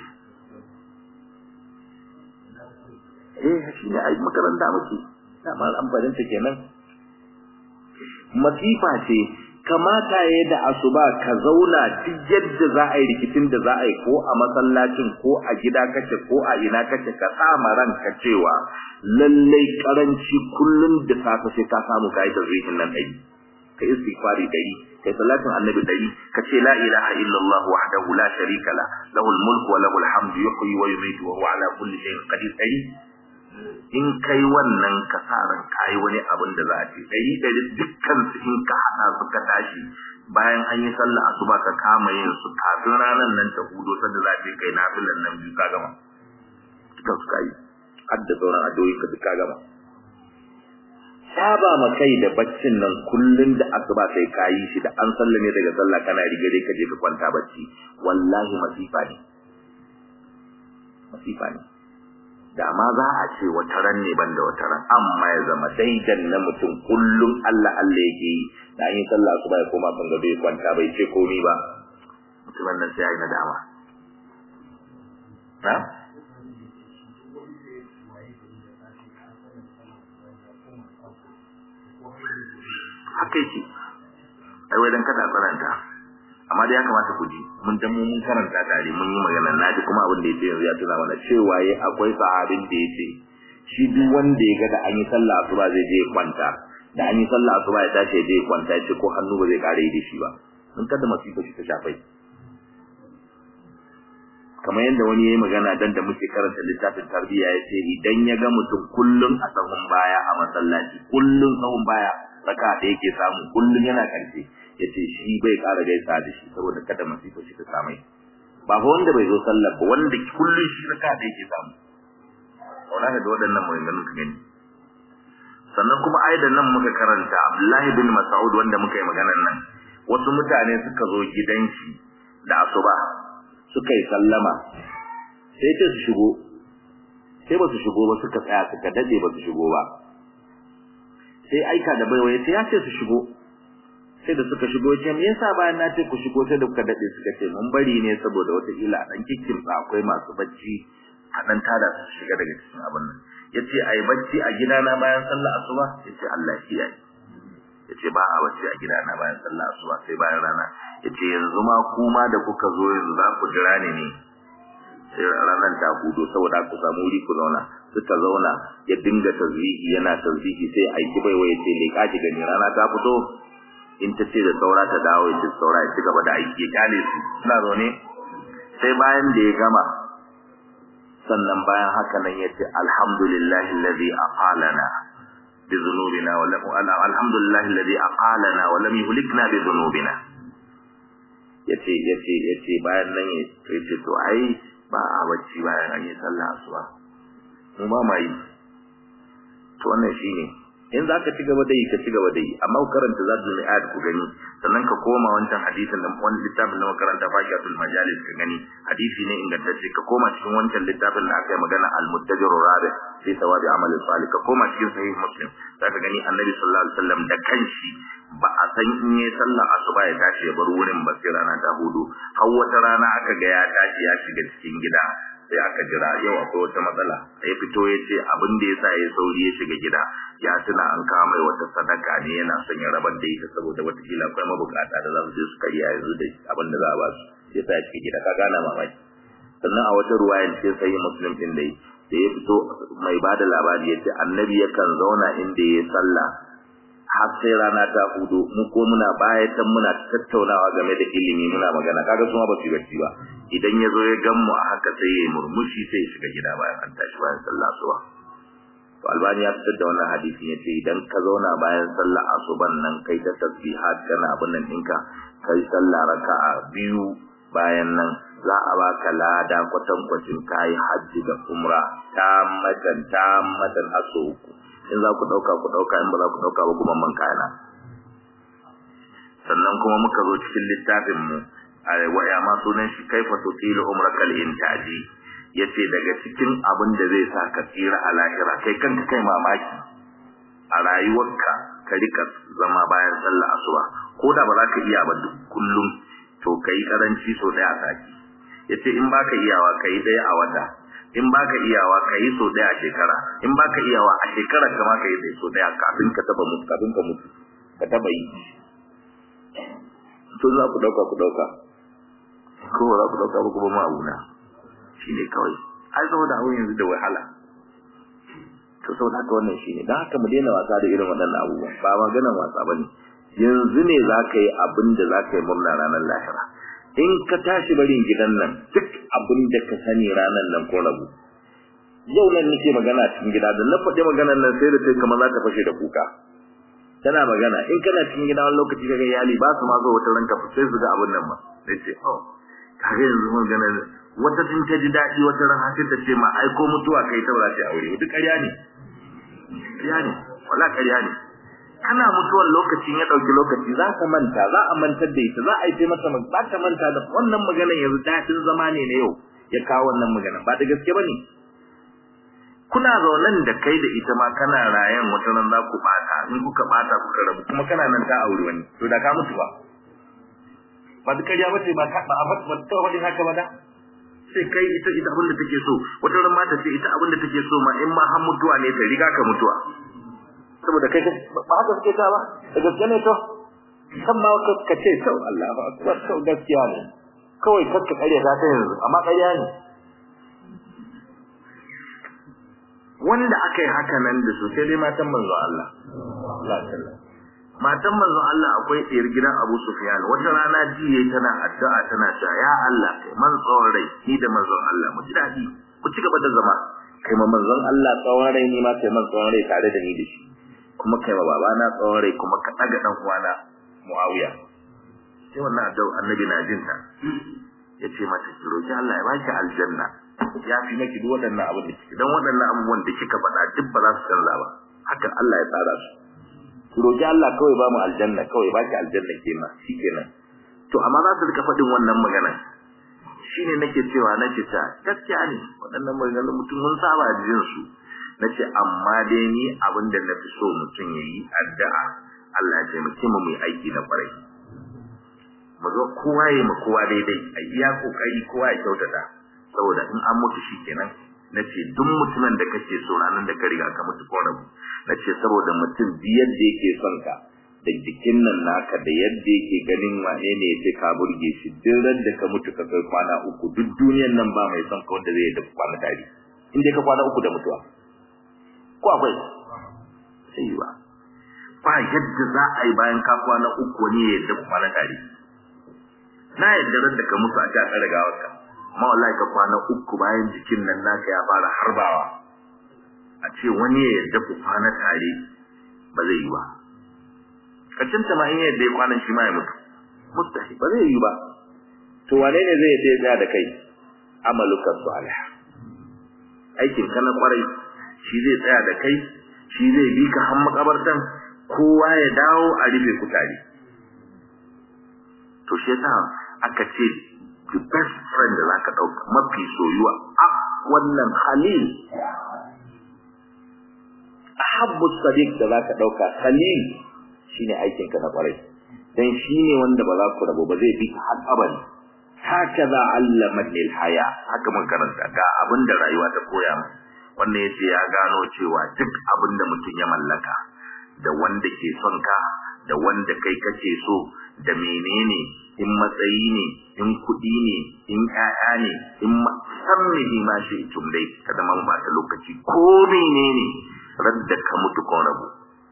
eh shi ne ai makaranta muke dama amfanin ta kenan masifa ce kamata ya da asuba ka zauna duk yadda za a yi rikicin da za a yi ko a masallacin ko a gida kace ko a ina kace ka sama ranka cewa lallai karanci kullun da safe sai ka samu kai da zihin nan dai kai istighfari dai kai salatin annabi dai ka ce la ilaha illallah wahdahu la sharika la lahul mulku wa lahul hamdu yuhyi wa yumiitu wa huwa ala kulli shay'in qadir dai in kai wannan kasaran kai wani abin da za a ce dai da dukkan su in ka hada su ka tashi bayan an yi sallah asuba ka kama yin su kafin ranan nan ta hudo sanda za ka kai nafilan nan biyu ka gama dukkan su kai hadda sauran addu'o'i ka duka gama saba ma kai da baccin nan kullun da asuba sai ka yi shi da an sallame daga sallah kana rige dai ka je ka kwanta bacci wallahi masifa ne masifa ne da ma za a ce wata ran ne banda wata ran amma ya zama daidan na mutum kullum Allah Allah yake yi da yin sallah su bai koma kan gado ya kwanta bai ce komai ba mutumin nan sai ya yi nadama ha haka yake ai wai dan kada karanta amma dai ya kamata ku ji mun dan mun karanta tare mun yi magana na ji kuma abin da yace yanzu ya tuna mana cewa yayi akwai sahabin da yace shi duk wanda ya ga da an yi sallah asuba zai je kwanta da an yi sallah asuba ya tashi je kwanta ya ce ko hannu ba zai kare da shi ba mun kada masifa shi ta shafai kamar yadda wani yayi magana dan da muke karanta littafin tarbiyya yace idan ya ga mutum kullun a sahun baya a masallaci kullun sahun baya raka da yake samu kullun yana karshe yace shi bai ƙara gaisa da shi saboda kada masifa shi ta samai ba fa wanda bai zo sallar ba wanda kullun shi raka da yake samu wannan da waɗannan maganganun ka gani sannan kuma aidan nan muka karanta Abdullahi bin Mas'ud wanda muka yi maganar nan wasu mutane suka zo gidan shi da asuba suka yi sallama sai ce su shigo sai ba su shigo ba suka tsaya suka dade ba su shigo ba sai aika da baiwa ya ce ya ce su shigo sai da suka shigo ce me yasa bayan na ce ku shigo sai da kuka dade suka ce mun bari ne saboda wata kila dan kikkin akwai masu bacci a dan tada su shiga daga cikin abin nan yace ai bacci a gidana bayan sallar asuba yace Allah shi yayi yace ba a bacci a gidana bayan sallar asuba sai bayan rana yace yanzu ma kuma da kuka zo yanzu za ku jira ni ne sai ranar ta hudu saboda ku samu wuri ku zauna suka zauna ya dinga tazwihi yana tazwihi sai aiki bai waye ce leka ki gani rana ta fito in ta ce da saura ta dawo ya ce saura ya ci gaba da aiki ya kyale su suna zaune sai bayan da ya gama sannan bayan haka nan ya ce alhamdulillahi alladhi aqalana bi dhunubina wa lam alhamdulillahi alladhi aqalana wa lam yuhlikna bi dhunubina yace yace yace bayan nan yace to ai ba a bacci bayan an yi sallah asuba mu ma mai to wannan shine in za ka ci gaba da yi ka ci gaba da yi amma ku karanta zadul mi'ad ku gani sannan ka koma wancan hadisin da wani littafin da makaranta faqiatul majalis ka gani hadisi ne ingantacce ka koma cikin wancan littafin da aka yi magana al-muttajir rabi fi sawabi amal salih ka koma cikin sahih muslim za ka gani annabi sallallahu alaihi wasallam da kanshi ba a san in yi sallar asuba ya tashi ya bar wurin ba sai rana ta hudu har wata rana aka ga ya tashi ya shiga cikin gida sai aka jira yau akwai wata matsala ya fito ya ce abin da ya sa ya sauri ya shiga gida ya tuna an kawo mai wata sadaka ne yana son ya rabar da ita saboda watakila akwai mabukata da za su je su karya yanzu da abin da za a ba su ya sa ya shiga gida ka gana mamaki sannan a wata ruwayan sai sai muslim din dai da ya fito mai ba da labari ya ce annabi yakan zauna inda ya sallah har sai rana ta hudu mu ko muna bayatan muna tattaunawa game da ilimi muna magana kaga su ma ba su bacci ba idan ya zo ya gan mu a haka sai ya murmushi sai ya shiga gida bayan an tashi bayan sallah asuba to albani ya fitar da wannan hadisi yace idan ka zauna bayan sallah asuban nan kai ta tasbihat kana abin nan ɗinka kai sallah raka'a biyu bayan nan za a baka lada kwatankwacin kayi hajji da umra ta matan ta matan haso uku in za ku ɗauka ku ɗauka in ba za ku ɗauka ba kuma man kayana sannan kuma muka zo cikin littafin mu waya ma sunan shi kaifa tutilu umrakal intaji yace daga cikin abin da zai sa ka tsira a lahira kai kanka kai mamaki a rayuwarka ka rika zama bayan sallah asuba ko da ba za ka iya ba duk kullum to kai karanci so daya a sati yace in baka iyawa kai daya a wata in baka iyawa kai so daya a shekara in baka iyawa a shekara kama kai dai so daya kafin ka taba mutu kafin ka mutu ka taba yi to za ku dauka ku dauka ko za ku dauka ba kuma ma abuna shine kawai ai saboda abun yanzu da wahala to saboda haka wannan shine dan haka mu daina wasa da irin waɗannan abubuwa ba maganar wasa bane yanzu ne za ka yi abin da za ka yi murna ranar lahira in ka tashi barin gidan nan duk abin da ka sani ranar nan ko rabu yau nan nake magana cikin gida da na faɗi maganar nan sai da sai kamar za ta fashe da kuka tana magana in kana cikin gida wani lokaci kaga iyali ba su ma zo wata ranka sai su ga abin nan ba sai ce oh kaga yanzu magana wata tun ta ji daɗi wata ran sai ta ce ma ai ko mutuwa kai ta ba ta aure duk ƙarya ne ƙarya ne wala ƙarya ne ana mutuwar lokacin ya ɗauki lokaci za ka manta za a mantar da ita za a yi ce mata za ka manta da wannan maganar yanzu daɗin zama ne na yau ya kawo wannan maganar ba da gaske ba ne kuna zaunan da kai da ita ma kana rayan wata nan za ku bata in kuka bata kuka rabu kuma kana nan ta aure wani to da ka mutu ba ba duk kariya bace ba ka ba ba ta wani haka ba da sai kai ita ita abin da take so wata ran mata ce ita abin da take so ma in ma har mutuwa ne ta riga ka mutuwa saboda kai ba haka suke ta ba da gaskiya ne to kan ma ka ce to Allah ba akbar to gaskiya ne kawai kakka kariya ta yanzu amma kariya ne wanda aka yi haka nan da su sai dai matan manzo Allah matan manzo Allah akwai tsayar gidan Abu Sufyan wata rana jiye tana addu'a tana cewa ya Allah kai man tsawon rai ni da manzon Allah mu ji dadi ku ci gaba da zama kai ma manzon Allah tsawon rai ni ma kai man tsawon rai tare da ni da shi kuma kai ma babana tsawon rai kuma ka daga dan uwana Muawiya sai wannan addu'a annabi na jinta yace mata ki roki Allah ya baki aljanna ya fi maki duk waɗannan abin da kike dan waɗannan abubuwan da kika faɗa duk ba za su canza ba haka Allah ya tsara su ki roki Allah kawai ba mu aljanna kawai ba ki aljanna ke ma shikenan to amma za su rika faɗin wannan magana shine nake cewa nake ta gaskiya ne waɗannan maganganun mutum mun saba jin su nace amma dai ni abin da nafi so mutum yayi addu'a Allah ya taimake mu mu aiki na kwarai mu zo kowa ya ma kowa daidai a iya kokari kowa ya kyautata saboda in an mutu shikenan nace duk mutumin da kake so ranan da ka riga ka mutu ko rabu nace saboda mutum biyar da yake son ka da jikin nan naka da yadda yake ganin wane ne yace ka burge shi duk ran da ka mutu ka kai kwana uku duk duniyar nan ba mai son ka wanda zai da kwana tare in dai ka kwana uku da mutuwa ko akwai sai ba ba yadda za a yi bayan ka kwana uku wani ya yadda kwana tare na yadda ran da ka mutu a ta tsare gawarka amma wallahi ka kwana uku bayan jikin nan naka ya fara harbawa a ce wani ya yadda ku kwana tare ba zai yi ba kacin ta ma in yadda ya kwanan shi ma ya mutu mustahi ba zai yi ba to wane ne zai yadda ya tsaya da kai amaluka salih aikin ka na kwarai shi zai tsaya da kai shi zai bi ka har makabartan kowa ya dawo a rufe ku tare to shi yasa aka ce the best friend da zaka dauka mafi soyuwa a wannan khalil ahabbu sadiq da zaka dauka khalil shine aikin ka na kwarai dan shine wanda ba za ku rabu ba zai bi har abadi hakaza allama lil haya haka mun karanta ga abinda rayuwa ta koya mu wannan yace ya gano cewa duk abinda mutum ya mallaka da wanda ke son ka da wanda kai kake so da menene in matsayi ne in kuɗi ne in ƴaƴa ne in sammihi ma shi tum dai kada man ba ta lokaci ko menene radda ka mutu ko rabu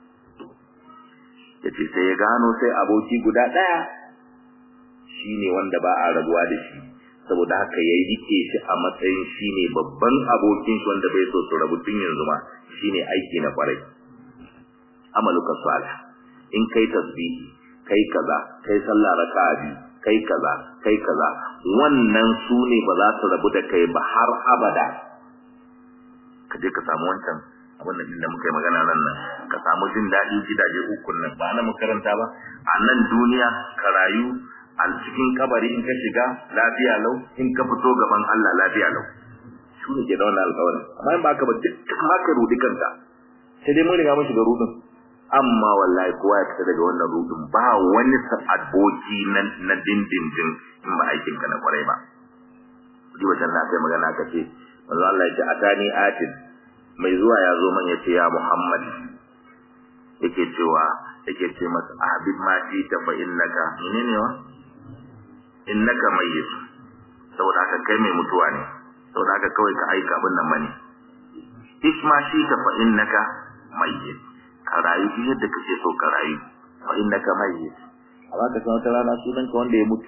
yace sai ya gano sai aboki guda ɗaya shine wanda ba a rabuwa da shi saboda haka ya rike shi a matsayin shine babban abokin shi wanda bai so su rabu tun yanzu ma shine aiki na kwarai amaluka salih in kai tasbihi kai kaza kai sallah raka'a biyu kai kaza kai kaza wannan su ne ba za su rabu da kai ba har abada ka je ka samu wancan abin da inda muka yi magana nan nan ka samu jin daɗin gidaje uku nan ba na makaranta ba a nan duniya ka rayu a cikin kabari in ka shiga lafiya lau in ka fito gaban Allah lafiya lau su ne ke da wannan alƙawarin amma in ba ka ba duk haka rudi kanka sai dai mun riga mun shiga rudin amma wallahi kowa ya fita daga wannan rudin ba wani aboki na na dindindin in ba aikin ka na kwarai ba ji wajen na kai magana ka ce manzo Allah ya ce atani atin mai zuwa ya zo man ya ce ya Muhammad yake cewa yake ce masa habib ma shi ta fa innaka menene wa innaka mayyit saboda haka kai mai mutuwa ne saboda haka kawai ka aika abin nan bane isma shi ta fa innaka mayyit ka rayu duk yadda kake so ka rayu fa innaka mayyit amma ka san wata rana sunan ka wanda ya mutu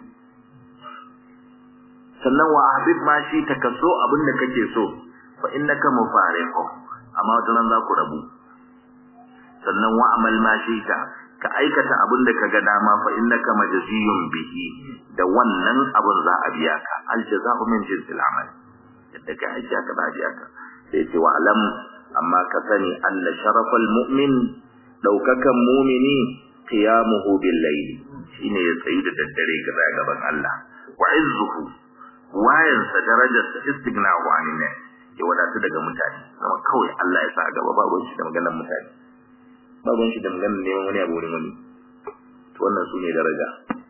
sannan wa habib ma shi ta kaso abin da kake so fa innaka mufariqu amma wata ran za ku rabu sannan wa amal ma shi ta ka aikata abin da kaga dama fa innaka majziyun bihi da wannan abin za a biya ka al jazaa'u min jinsil amal yadda ka aiki aka ba biya ka sai ce wa alam amma ka sani anna sharafal mu'min daukakan mu'mini qiyamuhu bil layl shine ya tsayi da daddare ga gaban Allah wa izzuhu wayansa darajarsa istighna'u anin ya wadatu daga mutane kuma kawai Allah ya sa gaba babu shi da maganar mutane babu shi da maganar neman wani abu wurin wani to wannan su ne daraja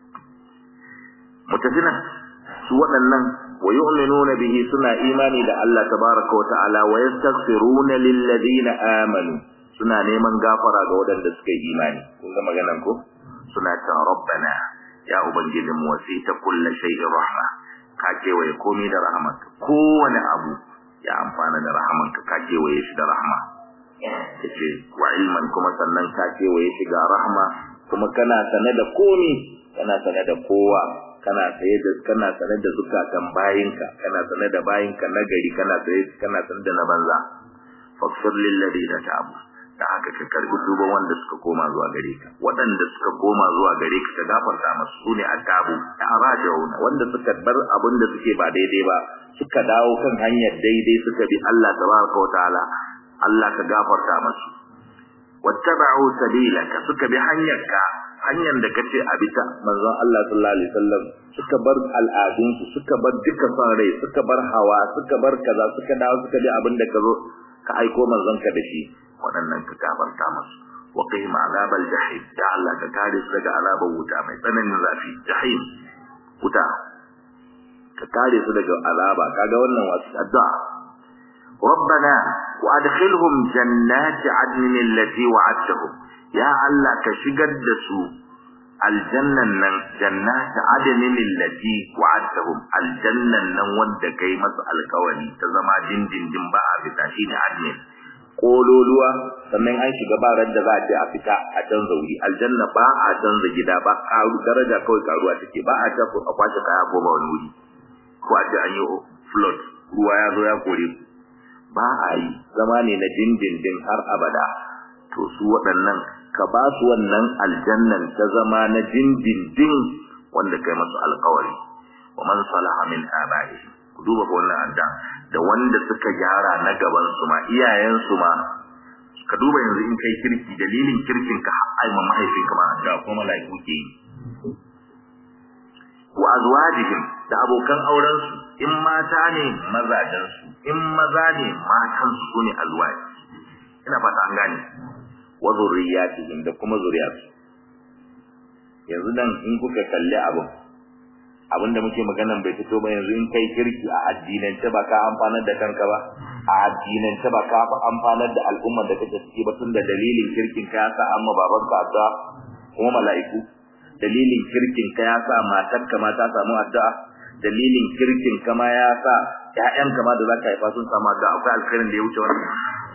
mutafina su waɗannan wa yu'minuna bihi suna imani da Allah tabaraka wa ta'ala wa yastaghfiruna lil ladina amanu suna neman gafara ga waɗanda suka yi imani kun ga maganar ko suna ta rabbana ya ubangijin mu wasita kullu shay'in rahma ka kewaye komai da rahmat kowane abu ya amfana da rahamanka ka kewaye shi da rahma yace wa ilman kuma sannan ka kewaye shi ga rahma kuma kana sane da komi kana sane da kowa kana saye da kana sane da zukatan bayinka kana sane da bayinka na gari kana saye kana sane da na banza faghfir lil ladina tabu da haka ka karbi duban wanda suka koma zuwa gare ka waɗanda suka koma zuwa gare ka ka gafarta masu sune attabu da arajauna wanda suka bar abin da suke ba daidai ba suka dawo kan hanyar daidai suka bi Allah tabaraka wa ta'ala Allah ka gafarta masu wattaba'u sabilaka suka bi hanyarka hanyar da kace a bita manzon Allah sallallahu alaihi wasallam suka bar al'adun su suka bar dukkan son rai suka bar hawa suka bar kaza suka dawo suka bi abin da ka zo ka aiko manzon ka da shi waɗannan ka gafarta masu wa qihim azabal jahim ya Allah ka kare su daga azabar wuta mai tsananin zafi jahim wuta ka kare su daga azaba kaga wannan wasu addu'a ربنا وادخلهم جنات عدن التي وعدتهم يا الله كشجر دسو الجنة نن جنات عدن التي وعدتهم الجنة نن ود كي مس الكوني تزما دين دين دين با fita shine adnin kololuwa sannan an shiga ba ran da za a je a fita a canza wuri aljanna ba a canza gida ba karu daraja kawai karuwa take ba a tafi a kwashe kaya ko ba wani wuri ko a ce an yi flood ruwa ya zo ya kore ku ba a yi zama ne na dindindin har abada to su waɗannan ka ba su wannan aljannan ta zama na dindindin wanda kai masu alkawari wa man salaha min aba'i ku duba ko wannan adda da wanda suka gyara na gaban su ma iyayen su ma ka duba yanzu in kai kirki dalilin kirkin ka har ai mahaifinka ma da ko malaiku ke yi wa azwajihim da abokan auren su in mata ne mazajen su in maza ne matan su sune azwaji ina fata an gane wa zurriyatihim da kuma zuriyarsu yanzu nan in kuka kalli abin abin da muke maganan bai fito ba yanzu in kai kirki a addinance ba ka amfanar da kanka ba a addinance ba ka amfanar da al'ummar da kake ciki ba tun da dalilin kirkin ka ya sa amma babanka addu'a kuma mala'iku dalilin kirkin ka ya sa matarka ma ta samu addu'a dalilin kirkin ka ma ya sa ƴaƴanka ma da zaka haifa sun samu addu'a akwai alkhairin da ya wuce wannan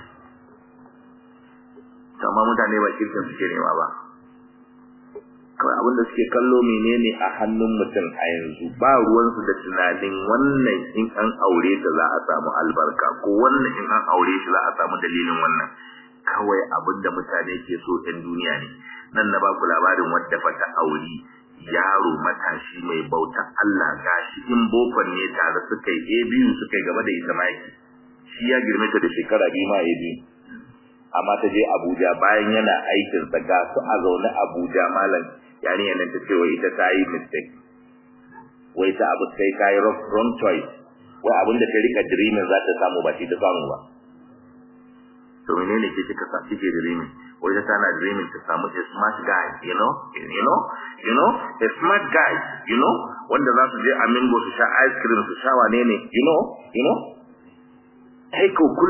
amma mutane ba kirkin suke nema ba kawai abin da suke kallo menene a hannun mutum a yanzu ba ruwansu da tunanin wannan in an aure ta za a samu albarka ko wannan in an aure shi za a samu dalilin wannan kawai abin da mutane ke so ɗan duniya ne nan na baku labarin wadda fata auri yaro matashi mai bauta Allah gashi in bokon ne tare suka yi biyu suka yi gaba da ita maki shi ya girme ta da shekara biyu ma ya biyu amma ta je Abuja bayan yana aikin sa ga su a zaune Abuja malam yarinyar nan ta ce wai ita ta yi mistake wai ta abu sai ta yi wrong choice wai abin da ta rika dreaming za ta samu ba shi ta samu ba to menene ke kika sa kike dreaming wai ta tana dreaming ta samu a smart guy you know you know you know a smart guy you know wanda za su je a mingo su sha ice cream su sha wane ne you know you know kai ko kullum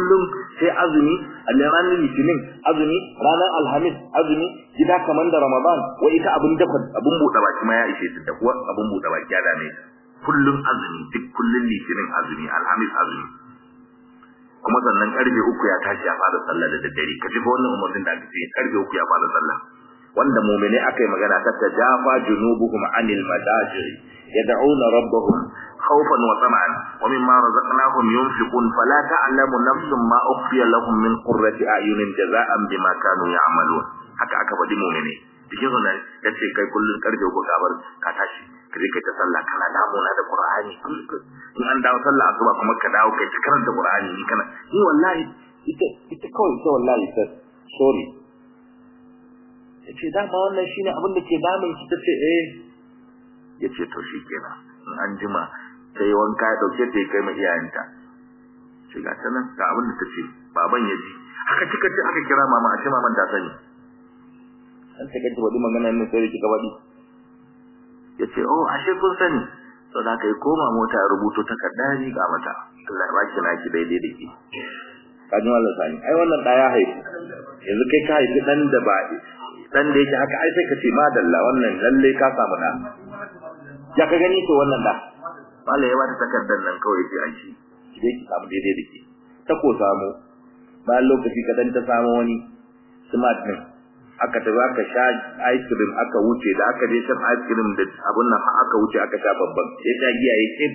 sai azumi ranar litinin azumi ranar alhamis azumi gida kamar da ramadan wai ita abun dafa abun buɗe baki ma ya ishe ta da kuwa abun buɗe baki ya dame ta kullun azumi duk kullun litinin azumi alhamis azumi kuma sannan karfe uku ya tashi ya fara sallah da daddare ka ji fa wannan umarnin da aka ce karfe uku ya fara sallah wanda mu'mini aka yi magana ta tajafa junubuhum anil madajir yad'una rabbahum khawfan wa tama'an wa mimma razaqnahum yunfiqun fala ta'lamu nafsun ma ukhfiya lahum min qurrati a'yunin jaza'an bima kanu ya'malun haka aka faɗi mu'mini cikin sunan yace kai kullun karfe uku ka bar ka tashi ka je kai ta sallah kana damuna da qur'ani in an dawo sallah asuba kuma ka dawo kai ta karanta qur'ani ni kana ni wallahi ita ita kawai ita wallahi ta sorry yace dama wannan shine abin da ke damun ki tace eh yace to shikenan in an jima sai wanka ya dauke ta kai ma iyayenta ce ga ta nan ga abin da tace baban ya ji haka kika ce aka kira mama a ce maman ta sani an ta kace wadi magana ne sai kika wadi yace oh ashe kun sani to da kai koma mota ya rubuto takarda ni ga mata Allah ya baki naki daidai da ke kaji wallan sani ai wannan da ya haifu yanzu kai ka haifi dan da ba dan da yake haka ai sai ka ce madalla wannan lalle ka samu da ya ka gani to wannan da mallai ya bata takardar nan kawai sai an shi ki dai ki samu daidai da ke ta ko samu bayan lokaci kadan ta samu wani smart din aka tafi aka sha ice cream aka wuce da aka je shan ice cream da abun nan aka wuce aka sha babban ya sha giya ya kip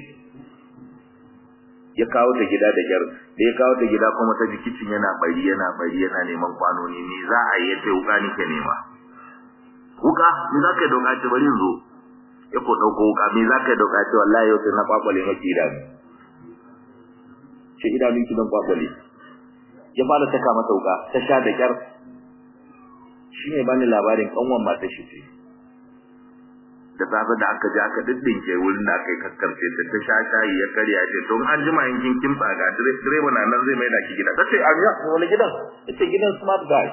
ya kawo ta gida da gyar da ya kawo ta gida kuma ta ji kicin yana bari yana bari yana neman kwanoni ne za a yi yace wuka nake nema wuka me za ka yi doka ce bari zo ya ko dauko wuka me za ka yi doka ce wallahi yau sai na kwakwale maki idanu ce idanu ki dan kwakwale ya fara saka mata wuka ta sha da kyar shi ne bani labarin kanwan matar shi ce da safe da aka je aka diddinke wurin da aka yi kakkarce ta ta sha shayi ya karya ce don an jima in kin kimtsa ga direba na nan zai mai da ki gida ta ce a ya wani gidan ta ce gidan smart guy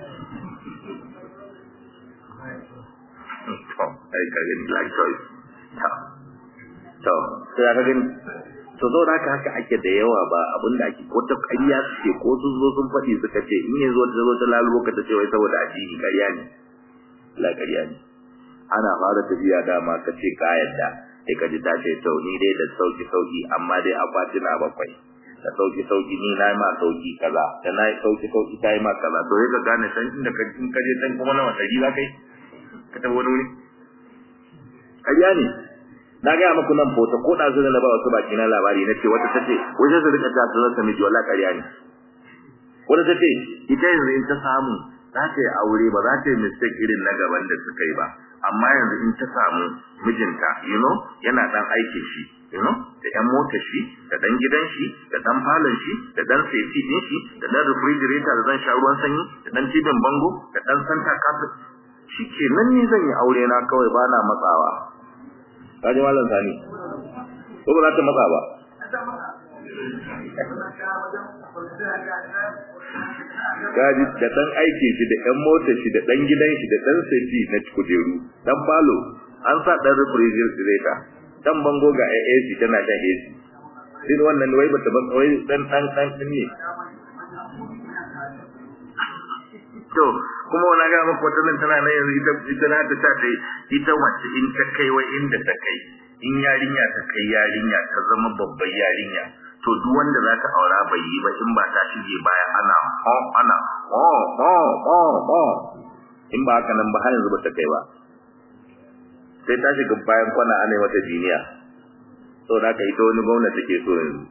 to ai ka gani like choice to to sai aka gani to zo da haka ake da yawa ba abin da ake wata ƙarya suke ko sun zo sun faɗi suka ce in yanzu wata zo ta lalubo ka ta ce wai saboda addini ƙarya ne la ƙarya ne ana fara tafiya dama ka ce ka yadda sai ka ji ta ce to ni dai da sauki sauki amma dai akwati na bakwai da sauki sauki ni na ma sauki kaza da na yi sauki sauki ta yi ma kaza to sai ka gane san inda ka in ka je san kuma nawa ɗari za ka yi ka tafi wani wuri ƙarya ne na gaya muku nan fota ko da zuwa na ba wasu baki na labari na ce wata tace wajen su rika ta zuwa ta miji wallahi ƙarya ne wata tace ita yanzu in ta samu za ta yi aure ba za ta yi mistake irin na gaban da suka yi ba amma yanzu in ta samu mijinta you know yana dan aikin shi you know da yan motar shi da dan gidan shi da dan falon shi da dan safety din shi da dan refrigerator da dan sha ruwan sanyi da dan tibin bango da dan santa kasa shi ke nan ne zan yi aure na kawai ba na matsawa kaji malam sani ko ba za ta matsa ba gaji da dan aikin shi da ɗan motar shi da ɗan gidan shi da ɗan seti na kujeru dan falo an sa ɗan refrigerator dan bango ga AC tana shan AC din wannan wai bata ban wai dan dan dan din ne to kuma wani ga maka wata nan tana nan yanzu ita ita na ta ta ita wacce in ta kai wai inda ta kai in yarinya ta kai yarinya ta zama babbar yarinya to duk wanda za ta aura bai yi ba in ba ta shige baya ana ho ana ho ho ho ho in ba haka nan ba har yanzu ba ta kai ba sai ta shiga bayan kwana ana mata jiniya to da ka ita wani gwamnati take so yanzu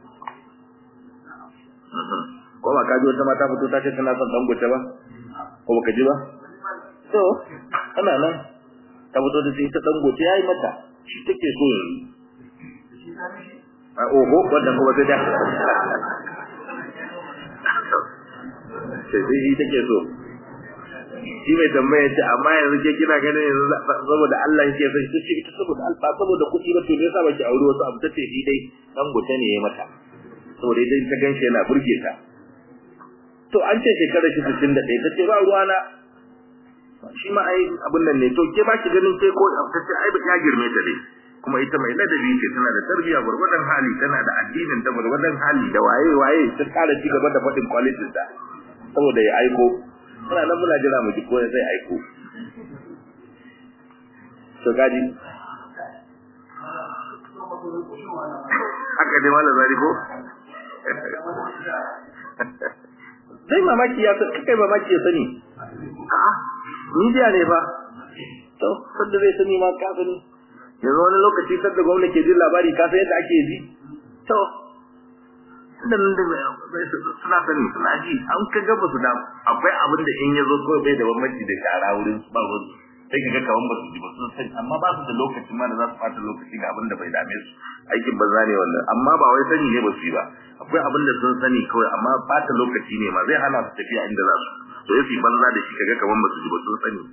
ko ba ka ji wata mata fito ta ce tana son dangote ba ko baka ji ba to ana nan ta fito da ita dangote yayi mata shi take so yanzu a oho wannan kuma sai da sai dai ita ke so shi mai tambaya ce amma yanzu ke kina ganin yanzu saboda Allah yake son shi ce ita saboda alfa saboda kuɗi ba to me yasa baki aure wasu abu tace shi dai dan gota ne ya mata saboda idan ta ganshi yana burge ta to an ce shekarar shi 61 tace ba ruwa na shi ma ai abun nan ne to ke ba ki ganin sai ko tace ai ya girme ta dai kuma ita mai ladabi ce tana da tarbiyya gurgurdan hali tana da addinin ta gurgurdan hali da waye waye ta kara ci gaba da faɗin qualities ta saboda ya aiko muna nan muna jira mu ji ko zai aiko to gaji haka ne wala zari ko sai mamaki ya san kai mamaki ya sani a media ne ba to sadda zai sani ma ka sani yanzu wani lokaci sadda gwamnati ke jin labari ka san yadda ake ji to da nan da suna sani suna ji an ka gaba su da akwai abin da in ya zo kawai bai da bambanci da shara wurin ba wurin sai ka ga kaman ba su ji ba sun sani amma ba su da lokacin ma da za su fata lokaci ga abin da bai dame su aikin banza ne wannan amma ba wai sani ne ba su yi ba akwai abin da sun sani kawai amma fata lokaci ne ma zai hana su tafiya inda za su to yasi banza da shi kaga kaman ba su ji ba sun sani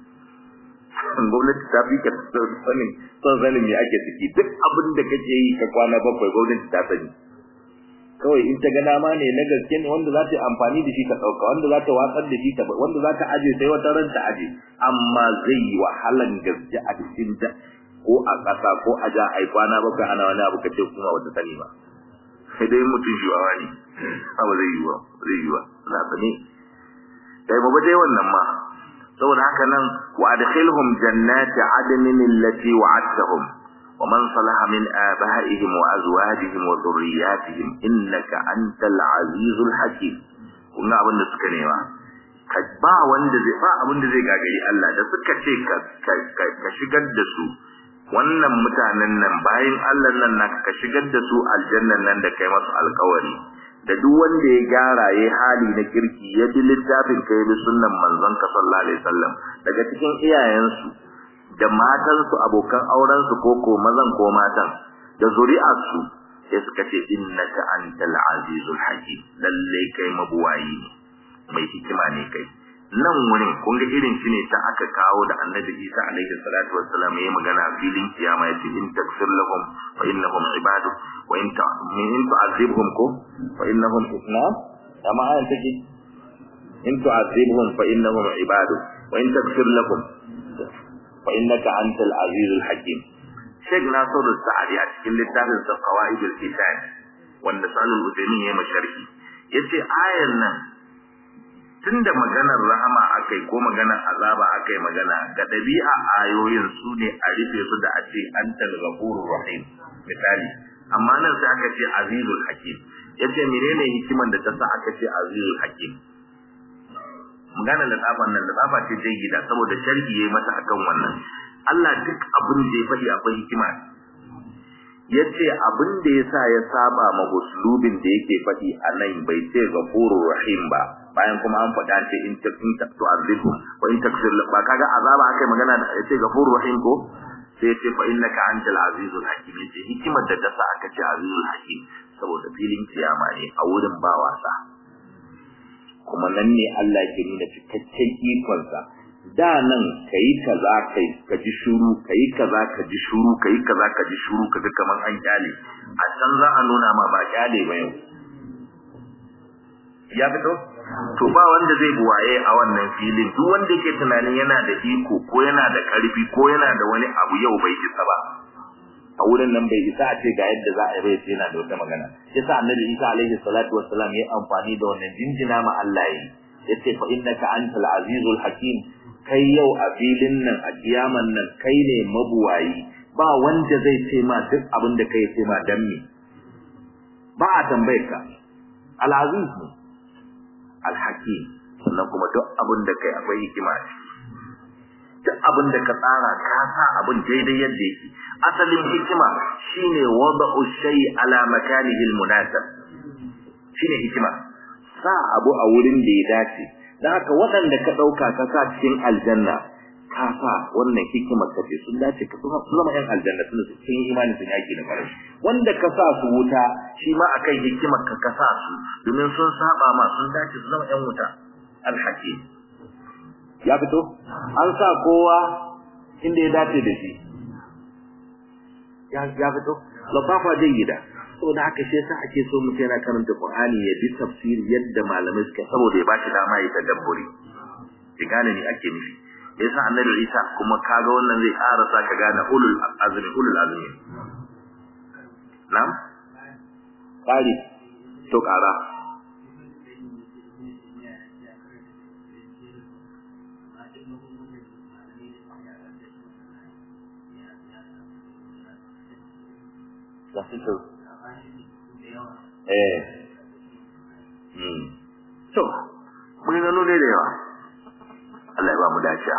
gwamnati ta fi ka sanin son sanin me ake ciki duk abin da kake yi ka kwana bakwai gwamnati ta sani kawai in ta ga dama ne na gaske ne wanda za ta yi amfani da shi ta ɗauka wanda za ta watsar da shi ta wanda za ta aje sai wata ran ta aje amma zai yi wahalan gaske a cikin ta ko a ƙasa ko a ja ai kwana bakwai ana wani abu kace kuma wata sani ba sai dai mutum shi wawa ne ba zai yi ba zai yi ba na sani kai ba dai wannan ma saboda haka nan wa adkhilhum jannati adnin allati wa'adtahum wa man salaha min abaihim wa azwajihim wa dhurriyyatihim innaka antal azizul hakim kun ga abin da suka nema ka ba wanda zai ba abin da zai gagari Allah da suka ce ka ka shigar da su wannan mutanen nan bayan Allah nan na ka shigar da su aljannan nan da kai masu alkawari da duk wanda ya gyara ya hali na kirki ya bi littafin kai bi sunnan manzon ka sallallahu alaihi wasallam daga cikin iyayensu da matansu abokan aurensu ko ko mazan ko matan da zuri'arsu sai suka ce innaka antal azizul hakim lalle kai mabuwayi ne mai hikima ne kai nan wurin kun ga irin shi ne ta aka kawo da annabi Isa alaihi salatu wassalam yayi magana filin kiyama yace in takfir lahum fa innahum ibadu wa in ta in tu'azibhum ko fa innahum isna kama ayan take in tu'azibhum fa innahum ibadu wa in takfir lahum fa innaka antal azizul hakim Sheikh Nasiru Sa'adi a cikin littafin sa Qawaidul Kitab wanda Salul Uthaymeen ya masharhi yace ayan nan tunda maganar rahama akai ko maganar azaba akai magana ga dabi'a ayoyin su ne a rufe su da a ce antal ghafurur rahim misali amma nan sai aka ce azizul hakim yace menene hikiman da ta sa aka ce azizul hakim magana da tsafan nan da tsafa ce dai gida saboda sharhi yayi mata akan wannan Allah duk abin da ya faɗi akwai hikima yace abin da yasa ya saba ma uslubin da yake faɗi a nan bai ce ghafurur rahim ba bayan kuma an faɗa ce in ta in ta tu'azibhum wa in takfir ba kaga azaba akai magana da yace ghafurur rahim ko sai yace fa innaka antal azizul hakim yace hikimar da ta sa aka ce azizul hakim saboda filin kiyama ne a wurin ba wasa kuma nan ne Allah ke nuna cikakken ikonsa da nan kayi kaza kai ka ji shuru kayi kaza ka ji shuru kayi kaza ka ji shuru kaga kaman an kyale a can za a nuna ma ba kyale ba yau ya fito to ba wanda zai buwaye a wannan filin duk wanda yake tunanin yana da iko ko yana da karfi ko yana da wani abu yau bai isa ba a wurin nan bai isa a ce ga yadda za a yi bai sai yana da wata magana yasa annabi Isa alaihi salatu wassalam ya amfani da wannan jinjina ma Allah yi yace fa innaka antal azizul hakim kai yau a filin nan a kiyaman nan kai ne mabuwayi ba wanda zai ce ma duk abin da kai ce ma dan me ba a tambayar ka al-aziz ne al-hakim sannan kuma duk abin da kai akwai hikima duk abin da ka tsara ka sa abin daidai yadda yake asalin hikima shine wada'u shay ala makanihi al-munasab shine hikima sa abu a wurin da ya dace dan haka waɗanda ka ɗauka ka sa cikin aljanna ka sa wannan hikimar ka ce sun dace ka kuma su zama 'yan aljanna sun sun yi imani sun yaki da farin wanda ka sa su wuta shi ma akan hikimar ka ka sa su domin sun saba ma sun dace su zama 'yan wuta alhakim ya fito an sa kowa inda ya dace da shi ya ya fito lafafa jayyida saboda haka shi yasa ake so mutum yana karanta Qur'ani ya bi tafsiri yadda malamai suka saboda ya bashi dama ya tadabburi ki gane ni ake nufi yasa annabi Isa kuma kaga wannan zai ƙara sa ka gane ulul azmi ulul azmi nam ƙari to ƙara da fito eh hmm to mun gano ne da yawa Allah ya ba mu dace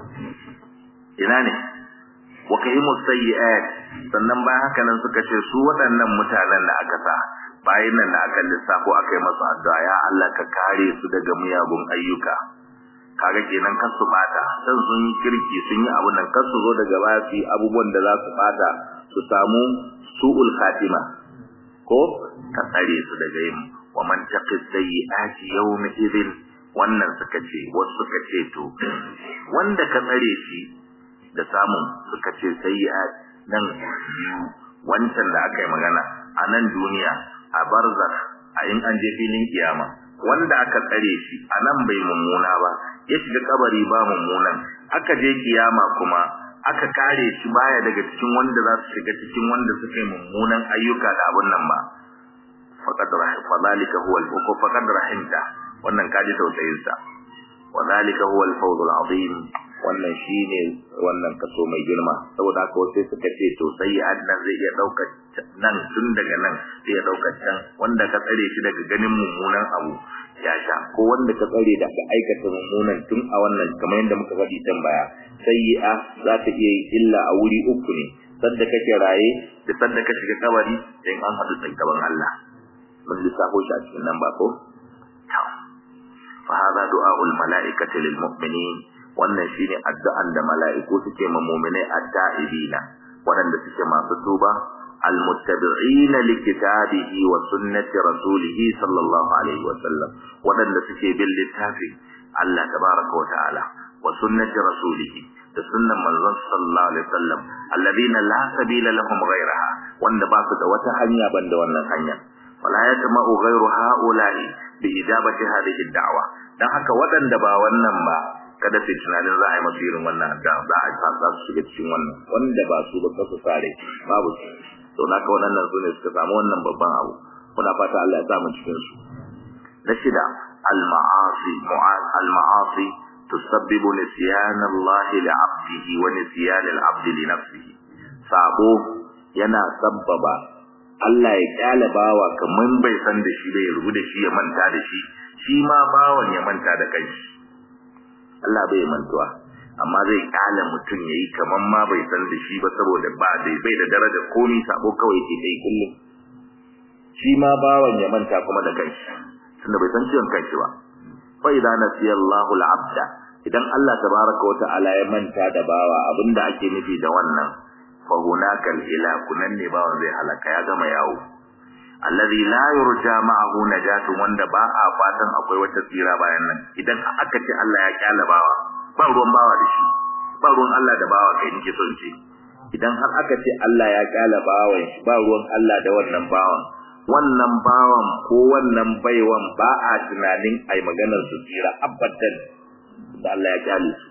ina ne wa kahimu sayyi'at sannan bayan haka nan suka ce su waɗannan mutanen da aka sa bayan nan da aka lissafo aka yi masu addu'a ya Allah ka kare su daga miyagun ayyuka kaga kenan kar su bata dan sun yi kirki sun yi abu nan kar su zo daga baya su yi abubuwan da za su bata su samu su'ul khatima ko ka tsare su daga yin wa man taqi sayyi'ati yawma idhin wannan suka ce wasu suka ce to wanda ka tsare shi da samun suka ce sayyi'at nan wancan da aka yi magana a nan duniya a barzakh a in an je filin kiyama wanda aka tsare shi a nan bai mummuna ba ya shiga kabari ba mummunan aka je kiyama kuma aka kare shi baya daga cikin wanda za su shiga cikin wanda suka yi mummunan ayyuka da abun nan ba faqad rahim fadhalika huwa al-fuku faqad rahimta wannan kaji tausayin sa wadhalika huwa al-fawz al-azim wannan shine wannan kaso mai girma saboda haka wasu suka ce to sai annan zai iya dauka nan tun daga nan sai ya dauka can wanda ka tsare shi daga ganin mummunan abu ya sha ko wanda ka tsare da ka aikata mummunan tun a wannan kamar yadda muka faɗi can baya sayyi'a za ta iya yi illa a wuri uku ne sadda kake raye da sadda ka shiga kabari in an haɗu gaban Allah mun lissafo shi a cikin nan ba ko fa hada du'aul mala'ikati lil mu'minin wannan shine addu'an da mala'iku suke ma mu'minai at-ta'ibina waɗanda suke masu tuba المتبعين لكتابه وسنة رسوله صلى الله عليه وسلم ودن سكي باللتافي الله تبارك وتعالى وسنة رسوله السنة من صلى الله عليه وسلم الذين لا سبيل لهم غيرها وان باسد وتحنيا بند وانا حنيا ولا يتمع غير هؤلاء بإجابة هذه الدعوة dan haka waɗanda ba wannan ba kada su tunanin za a yi masu irin wannan addu'a za a sa su shiga cikin wannan wanda ba su ba su sare babu su to naka waɗannan su ne suka samu wannan babban abu muna fata Allah ya sa mu cikin su na shida al-ma'asi al-ma'asi tusabbibu nisyan Allah li 'abdihi wa nisyan al-'abd li nafsihi sabo yana sabbaba Allah ya kyale bawa kaman bai san da shi bai rubu da shi ya manta da shi shi ma bawan ya manta da kanshi Allah bai mantuwa amma zai kala mutum yayi kaman ma bai san da shi ba saboda ba dai bai da daraja komai sabo kawai ke kai kullum shi ma bawan ya manta kuma da kanshi tunda bai san ciwon kanshi ba fa idza nasiya Allahu al-abda idan Allah tabaraka wa ta'ala ya manta da bawa abinda ake nufi da wannan fa hunaka al-ilaku nan ne bawan zai halaka ya gama yawo alladhi la yurja ma'ahu najatu wanda ba a fatan akwai wata tsira bayan nan idan aka ce Allah ya kyala bawa ba ruwan bawa da shi ba ruwan Allah da bawa kai nake son ce idan har aka ce Allah ya kyala bawan shi ba ruwan Allah da wannan bawan wannan bawan ko wannan baiwan ba a tunanin ai maganar su tsira abadan da Allah ya kyale su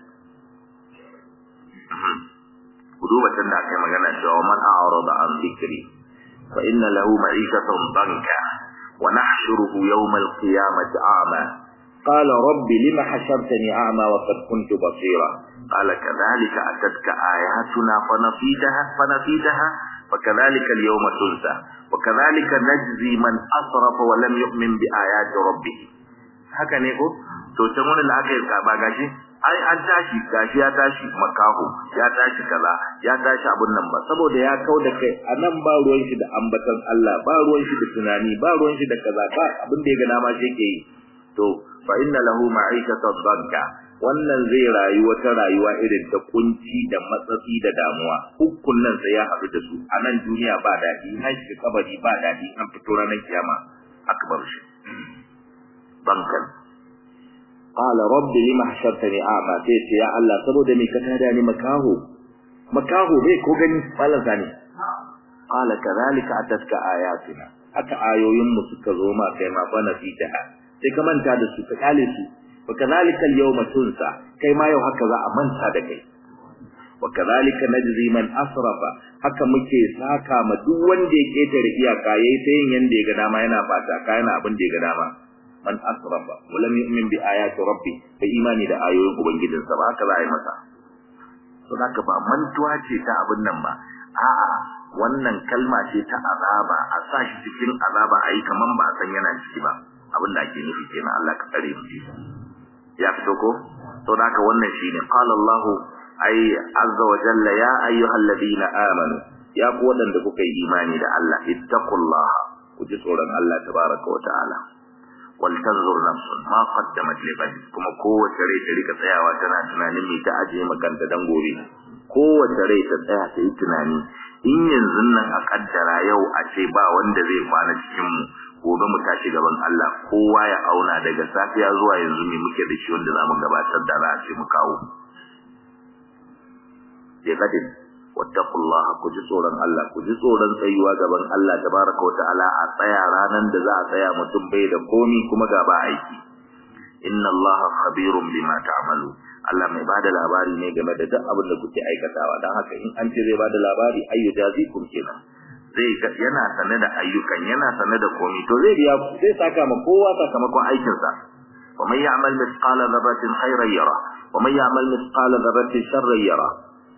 ku duba can da aka yi magana cewa man a'rada an dhikri fa inna lahu ma'ishatan danka wa nahshuruhu yawm al-qiyamati a'ma قال رب لما حشرتني أعمى وقد كنت بصيرا قال كذلك أتتك آياتنا فنسيتها فنسيتها فكذلك اليوم تنسى وكذلك نجزي من أسرف ولم يؤمن بآيات ربه haka ne ko to can wani da aka yi ba gashi ai an tashi gashi ya tashi makaho ya tashi kaza ya tashi abun nan ba saboda ya kau da kai a nan ba ruwan shi da ambatan Allah ba ruwan shi da tunani ba ruwan shi da kaza ba abin da ya ga dama shi ke yi to fa inna lahu ma'ishatan danka wannan zai rayu wata rayuwa irin ta kunci da matsatsi da damuwa hukun nan sai ya haɗu da su a nan duniya ba daɗi an shiga kabari ba daɗi an fito ranar kiyama akbar shi bankan qala rabbi lima hashartani a'ma sai ce ya Allah saboda me ka tada ni makaho makaho bai ko gani malan sani qala kadhalika atatka ayatina haka ayoyin mu suka zo ma kai ma fa nasitaha sai ka manta da su ka kale su wa kadhalika al-yawma tunsa kai ma yau haka za a manta da kai wa kadhalika najzi man asrafa haka muke saka ma duk wanda ya ketare iyaka yayi ta yin yanda ya ga dama yana fata ka yana abin da ya ga dama man asrafa wa lam yu'min bi ayati rabbi bai imani da ayoyin ubangijinsa ba haka za a yi masa to haka ba mantuwa ce ta abin nan ba a'a wannan kalma ce ta azaba a sa shi cikin azaba ayi kaman ba san yana ciki ba abin da ake nufi kenan Allah ka tsare mu ya fito ko to haka wannan shine qala Allah ay azza wa jalla ya ayyuhal ladina amanu ya ku wadanda kuka yi imani da Allah ittaqullaha ku ji tsoron Allah tabaraka wa ta'ala wal tanzur nafsun ma qaddamat li ghad kuma kowace rai ta rika tsayawa tana tunanin me ta aje makanta dan gobe kowace rai ta tsaya ta yi tunani in yanzu nan a kaddara yau a ce ba wanda zai kwana cikin mu gobe mu tashi gaban Allah kowa ya auna daga safiya zuwa yanzu me muke da shi wanda zamu gabatar da ra ce mu kawo ya gadin wattaqullaha ku ji tsoron Allah ku ji tsoron tsayuwa gaban Allah tabaraka wa ta'ala a tsaya ranan da za a tsaya mutum bai da komi kuma ga ba aiki inna Allaha khabirun bima ta'malu Allah mai bada labari ne game da duk abin da kuke aikatawa dan haka in an ce zai bada labari ayyu jazikum kenan zai yana sane da ayyukan yana sane da komi to zai biya ku zai saka ma kowa sakamakon aikin sa wa man ya'mal mithqala dharratin khayran yara wa man ya'mal mithqala dharratin sharran yara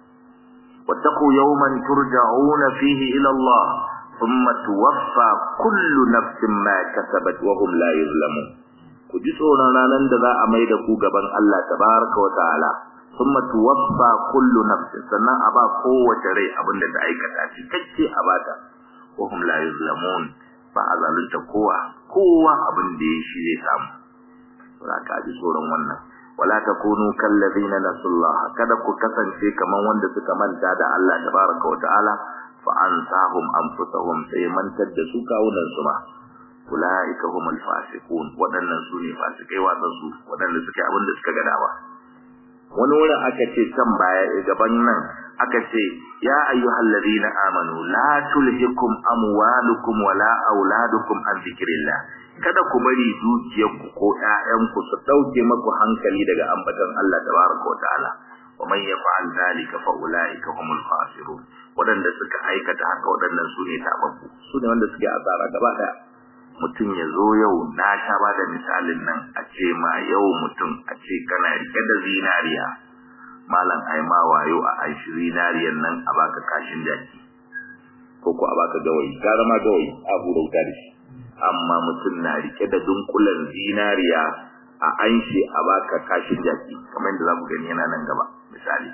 واتقوا يوما ترجعون فيه إلى الله ثم توفى كل نفس ما كسبت وهم لا يظلمون kuji tsoron ranar da za a mai da ku gaban Allah tabaraka wa ta'ala thumma tuwaffa kullu nafsin sannan a ba kowace rai abinda ta aikata cikakke a bata wa hum la yuzlamun ba a zalunta kowa kowa abin da ya shi zai samu za ka ji tsoron wannan wala takunu kallazina nasullaha kada ku kasance kaman wanda suka manta da Allah tabaraka wa ta'ala fa ansahum anfusahum sai mantar da su kawunan su ma ulaika humul fasiqun wadannan su ne fasikai wadan su wadanda suke abin da suka ga dawa wani wurin aka ce can baya gaban nan aka ce ya ayyuhal ladina amanu la tulhikum amwalukum wala auladukum an zikrillah kada ku bari dukiyarku ko ƴaƴanku su dauke maku hankali daga ambatan Allah tabaraka wataala wa man yaf'al dhalika fa ulaika humul khasirun wadanda suka aikata haka wadannan su ne tababbu su ne wanda suke asara gaba daya mutum ya zo yau na sha ba da misalin nan a ce ma yau mutum a ce kana rike da zinariya malam ai ma wayo a aishi zinariyan nan a baka kashin jaki ko ko a baka gawayi gara ma gawayi a hura wuta da shi amma mutum na rike da dunkulen zinariya a anshi a baka kashin jaki kamar yadda za ku gani yana nan gaba misali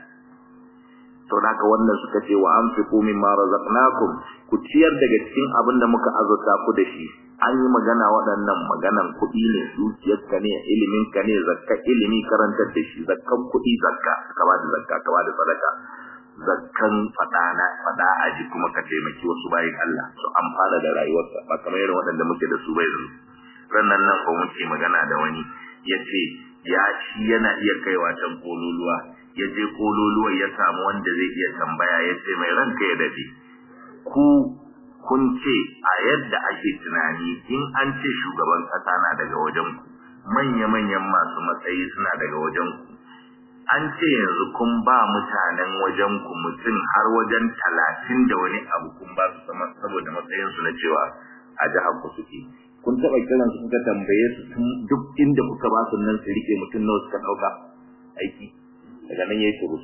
to da haka wannan suka ce wa anfiqu mimma razaqnakum ku ciyar daga cikin abin da muka azurta ku da shi an yi magana waɗannan maganan kuɗi ne dukiyarka ne ilimin ka ne zakka ilimi karantar da shi zakkan kuɗi zakka ka ba da zakka ka ba da sadaka zakkan fadana fada aji kuma ka taimaki wasu bayin Allah su amfana da rayuwarsa ba kamar irin waɗanda muke da su bai yanzu rannan nan ko muke magana da wani yace ya shi yana iya kaiwa can kololuwa ya je kololuwa ya samu wanda zai iya tambaya ya ce mai ranka ya dade ku kun ce a yadda ake tunani in an ce shugaban kasa na daga wajen ku manya-manyan masu matsayi suna daga wajen ku an ce yanzu kun ba mutanen wajen ku mutum har wajen talatin da wani abu kun ba su saboda matsayinsu na cewa a jihar ku suke kun taɓa kiran su kuka tambaye su duk inda kuka ba su nan su rike mutum nawa suka ɗauka aiki daga nan ya yi shuru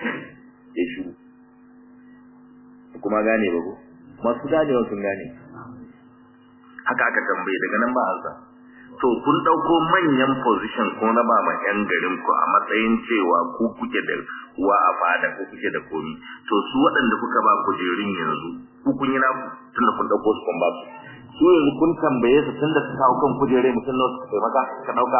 ya shuru kuma gane ba ko masu ganewa sun gane haka aka tambaye daga nan ba ansa to kun dauko manyan position ko na ba ma yan garin ku a matsayin cewa ku kuke da uwa a fada ko kuke da komi to su waɗanda kuka ba kujerun yanzu ku kun yi naku tunda kun dauko su kun ba su su yanzu kun tambaye su tunda su kawo kan kujere mutum nawa suka taimaka ka dauka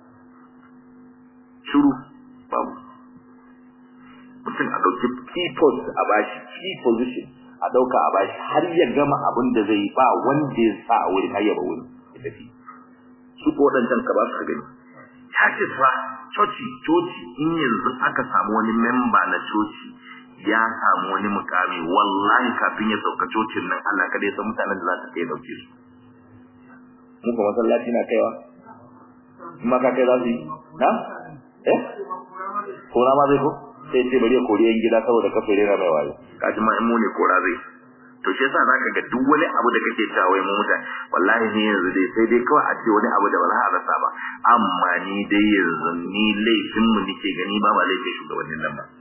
shiru babu mutum a dauki key post a bashi key position a dauka a bashi har ya gama abin da zai ba wanda ya sa a wurin har ya ba wurin ya tafi su ko wadancan ka ba su ka gani churches fa coci coci in yanzu aka samu wani memba na coci ya samu wani mukami wallahi kafin ya sauka cocin nan Allah kada ya san mutanen da za su kai dauke su mu ko masallaci na kaiwa kuma ka kai za su yi na eh ko ma zai ko sai ce bari ya kori yan gida saboda kafin rera mai wayo kaji ma in mu ne kora zai to shi yasa zaka ga duk wani abu da kake cewa wai mu mutane wallahi ni yanzu dai sai dai kawai a ce wani abu da ba za a rasa ba amma ni dai yanzu ni laifin mu nake gani ba ba laifin shugabannin nan ba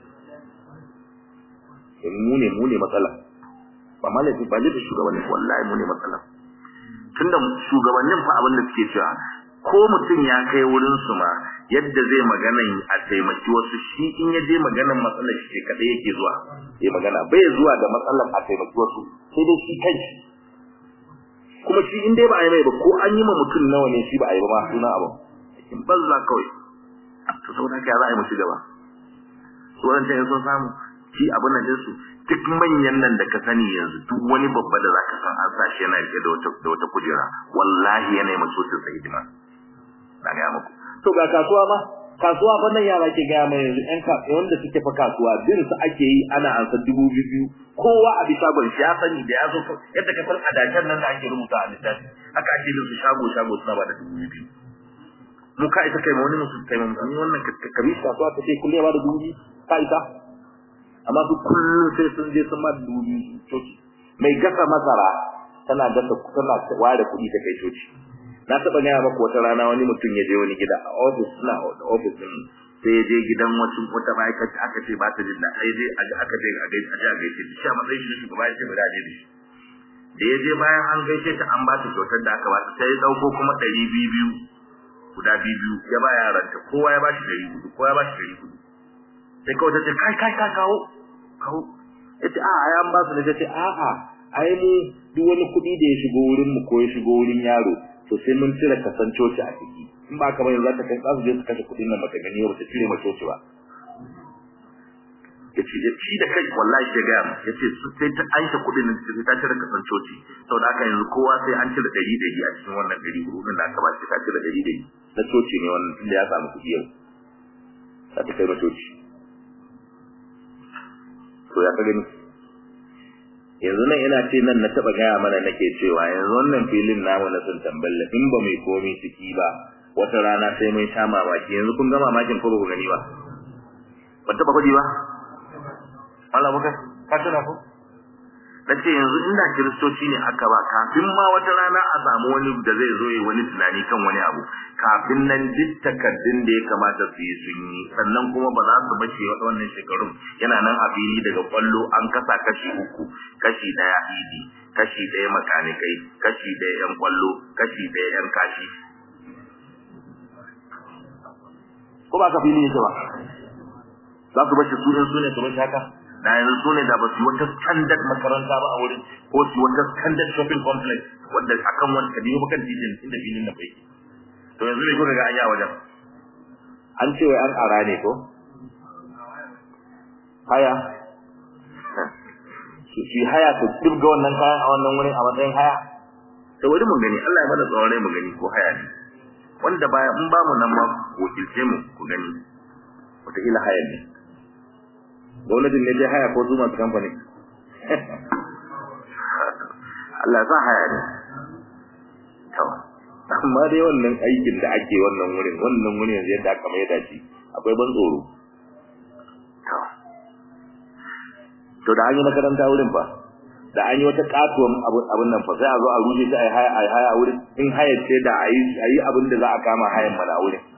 mu ne mu ne matsala ba ma laifin ba laifin shugabannin wallahi mu ne matsala tunda shugabannin fa abin da suke cewa ko mutum ya kai wurin su ma yadda zai magana a taimaki wasu shi in ya je maganan matsalar shi kadai yake zuwa ya magana bai zuwa da matsalar a taimaki wasu sai dai shi kai kuma shi in dai ba a yi mai ba ko an yi ma mutum nawa ne shi ba a yi ba ma suna abu in banza kawai to saboda haka za a yi mu ci gaba su wadancan sun samu shi abin nan su duk manyan nan da ka sani yanzu duk wani babba da zaka san an sa shi yana rike da wata da wata kujera wallahi yana mai so sai hidima na ga muku to ga kasuwa ma kasuwa fa nan yara ke gaya mai yanzu ƴan kasuwa wanda suke fa kasuwa bin su ake yi ana ansa dubu biyu kowa a bisa ban shi ya sani da ya zo yadda ka san adakan nan da ake rubuta a littafi haka ake bin su shago shago suna ba da dubu biyu mu ka ita kai ma wani musu kai ma ni wannan ka bi kasuwa ta ce kullum ya ba da dubu biyu ka ita amma su kullum sai sun je sun ma da dubu biyu coci mai gasa masara tana gasa tana ware kuɗi ta kai coci na taba gaya maka wata rana wani mutum ya je wani gida a office suna da office din sai ya je gidan wacce wata ma'aikata aka ce ba ta jin da sai je aka je a gaishe a je a gaishe shi a matsayin shi shugaba ya ce ba da je da shi da ya je bayan an gaishe ta an ba ta kyautar da aka ba ta sai ya dauko kuma ɗari biyu biyu guda biyu biyu ya ba yaranta kowa ya ba shi ɗari hudu kowa ya ba shi ɗari hudu sai kawai ta ce kai kai kai kawo kawo ya ce a'a ya ba su ne ta ce a'a ai mu duk wani kuɗi da ya shigo wurin mu ko ya shigo wurin yaro to sai mun cire kasan coci a ciki in ba kamar yanzu ta kai za su je su kashe kuɗin nan mata gani ba ta cire ma coci ba ya ce shi da kai wallahi ke gaya mu ya ce sai ta aisha kuɗin nan sai ta cire kasan coci saboda haka yanzu kowa sai an cire ɗari ɗari a cikin wannan ɗari hudu da aka ba shi ta cire ɗari ɗari na coci ne wannan tunda ya samu kuɗi yau za ta kai ma coci to ya ka gani yanzu nan ina ce nan na taba gaya mana nake cewa yanzu wannan filin namu na sun tamballa in ba mai komi ciki ba wata rana sai mun sha mamaki yanzu kun ga mamakin ko ba ku gani ba ban taba kudi ba Allah baka ka tuna ko nace yanzu inda kiristoci ne aka ba kafin ma wata rana a samu wani da zai zo yi wani tunani kan wani abu kafin nan duk takardun da ya kamata su yi sun yi sannan kuma ba za su bace wannan shekarun yana nan a fili daga kwallo an kasa kashi uku kashi daya idi kashi daya makanikai kashi daya yan kwallo kashi daya yan kashi ko ba ka fili yake ba za su bace su in su ne su bace haka da yanzu su ne da ba su wata standard makaranta ba a wurin ko su wata standard shopping complex wanda akan wani kadiyo bakan titin inda filin na bai to yanzu ne kuka ga an yi a wajen an ce wai an ara ne ko haya shi haya to dubga wannan kayan a wannan wurin a matsayin haya to wani mun gani Allah ya bada tsawon mu gani ko haya ne wanda baya in ba mu nan ma wakilce mu ku gani wataƙila haya ne gwamnatin ne dai haya ko zuma kamfani Allah sa haya ne to amma dai wannan aikin da ake wannan wurin wannan wurin yanzu yadda aka mai da shi akwai ban tsoro to to da an yi makaranta wurin fa da an yi wata katuwan abin nan fa sai a zo a rushe shi a yi haya a yi haya a wurin in haya ce da a yi abin da za a kama hayan mana a wurin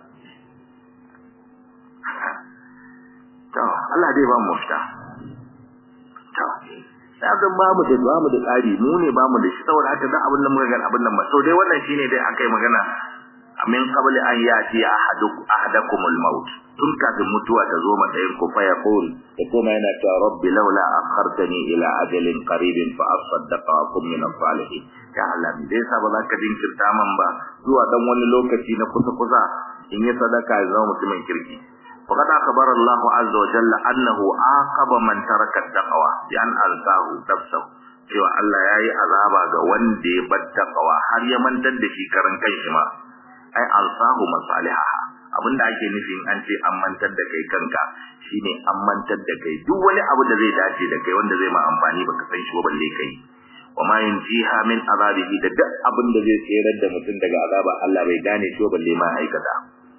to Allah dai ba mu mafita to sabon ba mu da ba mu da tsari mu ne ba mu da shi saboda haka da abin da muka ga abin nan ba to dai wannan shine dai akai magana min qabli an yati ahaduk ahadakumul maut tun kafin mutuwa ta zo matsayin ku fa yaqul da kuma yana cewa rabbi laula akhartani ila ajalin qaribin fa asaddaqa wa kum min as-salihin ya Allah me dai sa ba za ka jinkirta man ba zuwa dan wani lokaci na kusa kusa in yi sadaka ya zama mutumin kirki فقد أخبر الله عز وجل أنه عاقب من ترك التقوى بأن ألقاه نفسه cewa Allah ya yi azaba ga wanda ya bar taqwa har ya mantar da shi karan kanshi ma ai alsahu masalihaha abinda ake nufin an ce an mantar da kai kanka shine an mantar da kai duk wani abu da zai dace da kai wanda zai ma amfani baka san shi ba balle kai wa ma yunjiha min azabihi da duk abin da zai tsere da mutum daga azaba Allah bai gane shi ba balle ma aikata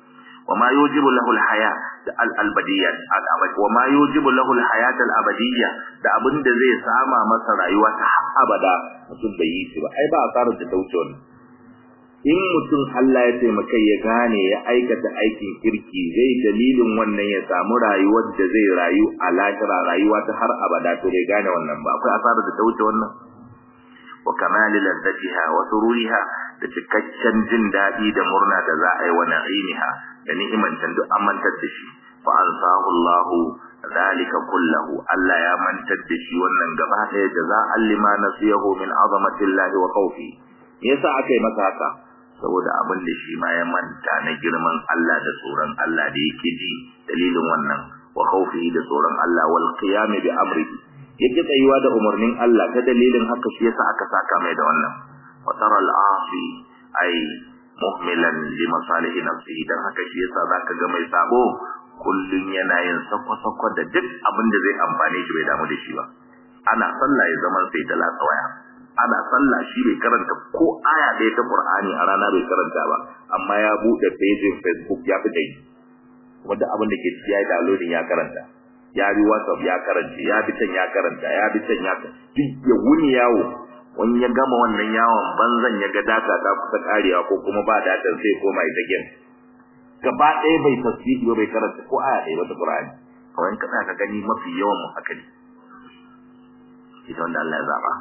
وما يوجب له الحياة الأبدية وما يوجب له الحياة الأبدية da abin da zai sama masa rayuwa ta abada mutum bai yi shi ba ai ba asarar da ta wuce wannan in mutum Allah ya taimaka ya gane ya aikata aikin kirki zai dalilin wannan ya samu rayuwar da zai rayu a lahira rayuwa ta har abada to bai gane wannan ba akwai asarar da ta wuce wannan wa kamali ladzatiha wa sururiha da cikakken jin daɗi da murna da za a yi wa na'imiha da ni'imantan duk an mantar da shi fa ansahu Allah zalika kullahu Allah ya mantar da shi wannan gaba ɗaya jaza'an lima nasiyahu min azamatillahi wa khawfi yasa aka yi masa haka saboda abin da shi ma ya manta na girman Allah da tsoron Allah da yake ji dalilin wannan wa khawfihi da tsoron Allah wal qiyam bi amrihi yake tsayuwa da umarnin Allah ta dalilin haka shi yasa aka saka mai da wannan wa tara al asi ay muhmilan li masalihi nafsihi dan haka shi yasa zaka ga mai sabo kullun yana yin sakwa-sakwa da duk abin da zai amfane shi bai damu da shi ba ana sallah ya zaman sai ta latsa waya ana sallah shi bai karanta ko aya ɗaya ta Qur'ani a rana bai karanta ba amma ya bude page Facebook ya fi dai kuma duk abin da ke ciki ya yi downloading ya karanta ya bi WhatsApp ya karanta ya bi can ya karanta ya bi can ya duk ya wuni yawo wani ya gama wannan yawon banzan ya ga data ta kusa karewa ko kuma ba data sai koma ita game gaba ɗaya bai tasbihi ba bai karanta ko aya ɗaya ba ta Qur'ani kawai ka ka gani mafi yawan mu haka ne ita wanda Allah ya zaba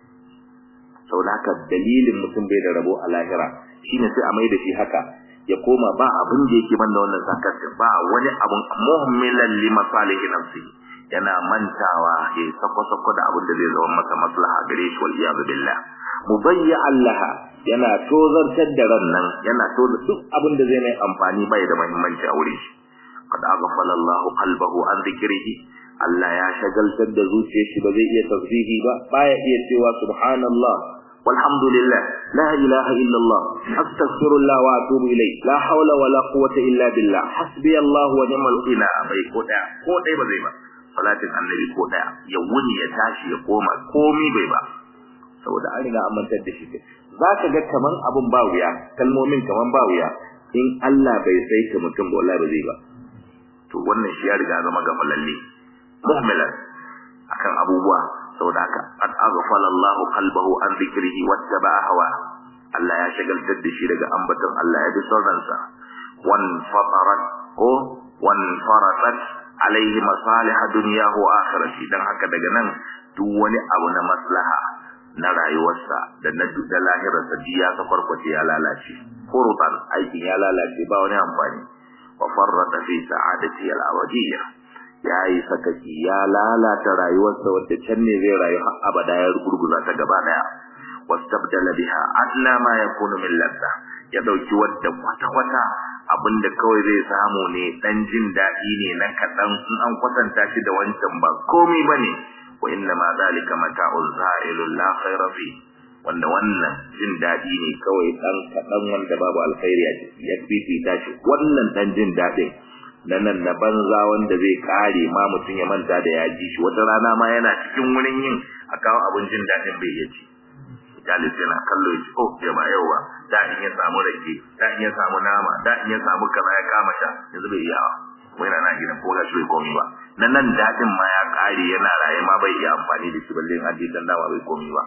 saboda haka dalilin mutum bai da rabo a lahira shine sai a mai da shi haka ya koma ba abin da yake banda wannan zakat ba wani abun muhimmilan li masalihi nafsi yana mantawa ya sako sako da abin da zai zama masa maslaha gare shi wal iyad billah mubayya allaha yana tozartar da ran nan yana tozar duk abin da zai mai amfani bai da muhimmanci a wurin shi qad aghfala Allahu qalbahu an dhikrihi Allah ya shagaltar da zuciyar shi ba zai iya tasbihi ba baya iya cewa subhanallah walhamdulillah la ilaha illa Allah astaghfirullah wa atubu ilay la hawla wala quwwata illa billah hasbi Allah wa ni'mal ina bai ko da ko dai ba zai ba salatin annabi ko daya ya wuni ya tashi ya koma komi bai ba saboda an riga an mantar da shi zaka ga kaman abun ba wuya kalmomin kaman ba wuya in Allah bai sai ka mutum ba wallahi ba zai ba to wannan shi ya riga zama gafalalle muhmilan akan abubuwa saboda haka qad aghfala Allah qalbahu an dhikrihi wattaba'a hawa Allah ya shagaltar da shi daga ambaton Allah ya bi sauransa wan fatarat ko wan faratat alaihi masalih dunyahu wa akhirati dan haka daga nan duk wani abu na maslaha na rayuwarsa da na da lahirarsa duk ya sakwarkwace ya lalace furutan aikin ya lalace ba wani amfani wa farrata fi sa'adati al-abadiyyah ya yi sakaki ya lalata rayuwarsa wadda can ne zai rayu har abada ya gurguza ta gaba daya wastabdala biha adna ma yakunu min ladda ya dauki wadda kwata kwata abinda kawai zai samu ne dan jin dadi ne na kadan in an kwatanta shi da wancan ba komai bane wa inna ma zalika mata'un za'ilun la khayra fi wanda wannan jin dadi ne kawai dan kadan wanda babu alkhairi a ciki ya fifita shi wannan dan jin dadin na nan na banza wanda zai kare ma mutum ya manta da ya ji shi wata rana ma yana cikin wurin yin a kawo abin jin daɗin bai ya ci Jalis yana kallo ya ce oh ya ba yau ba da in ya samu rake da in ya samu nama da in ya samu kaza ya kama sha yanzu bai yawa wai na gidan ko gashi bai komi ba na nan daɗin ma ya kare yana raye ma bai iya amfani da shi balle in aje dan dama bai komi ba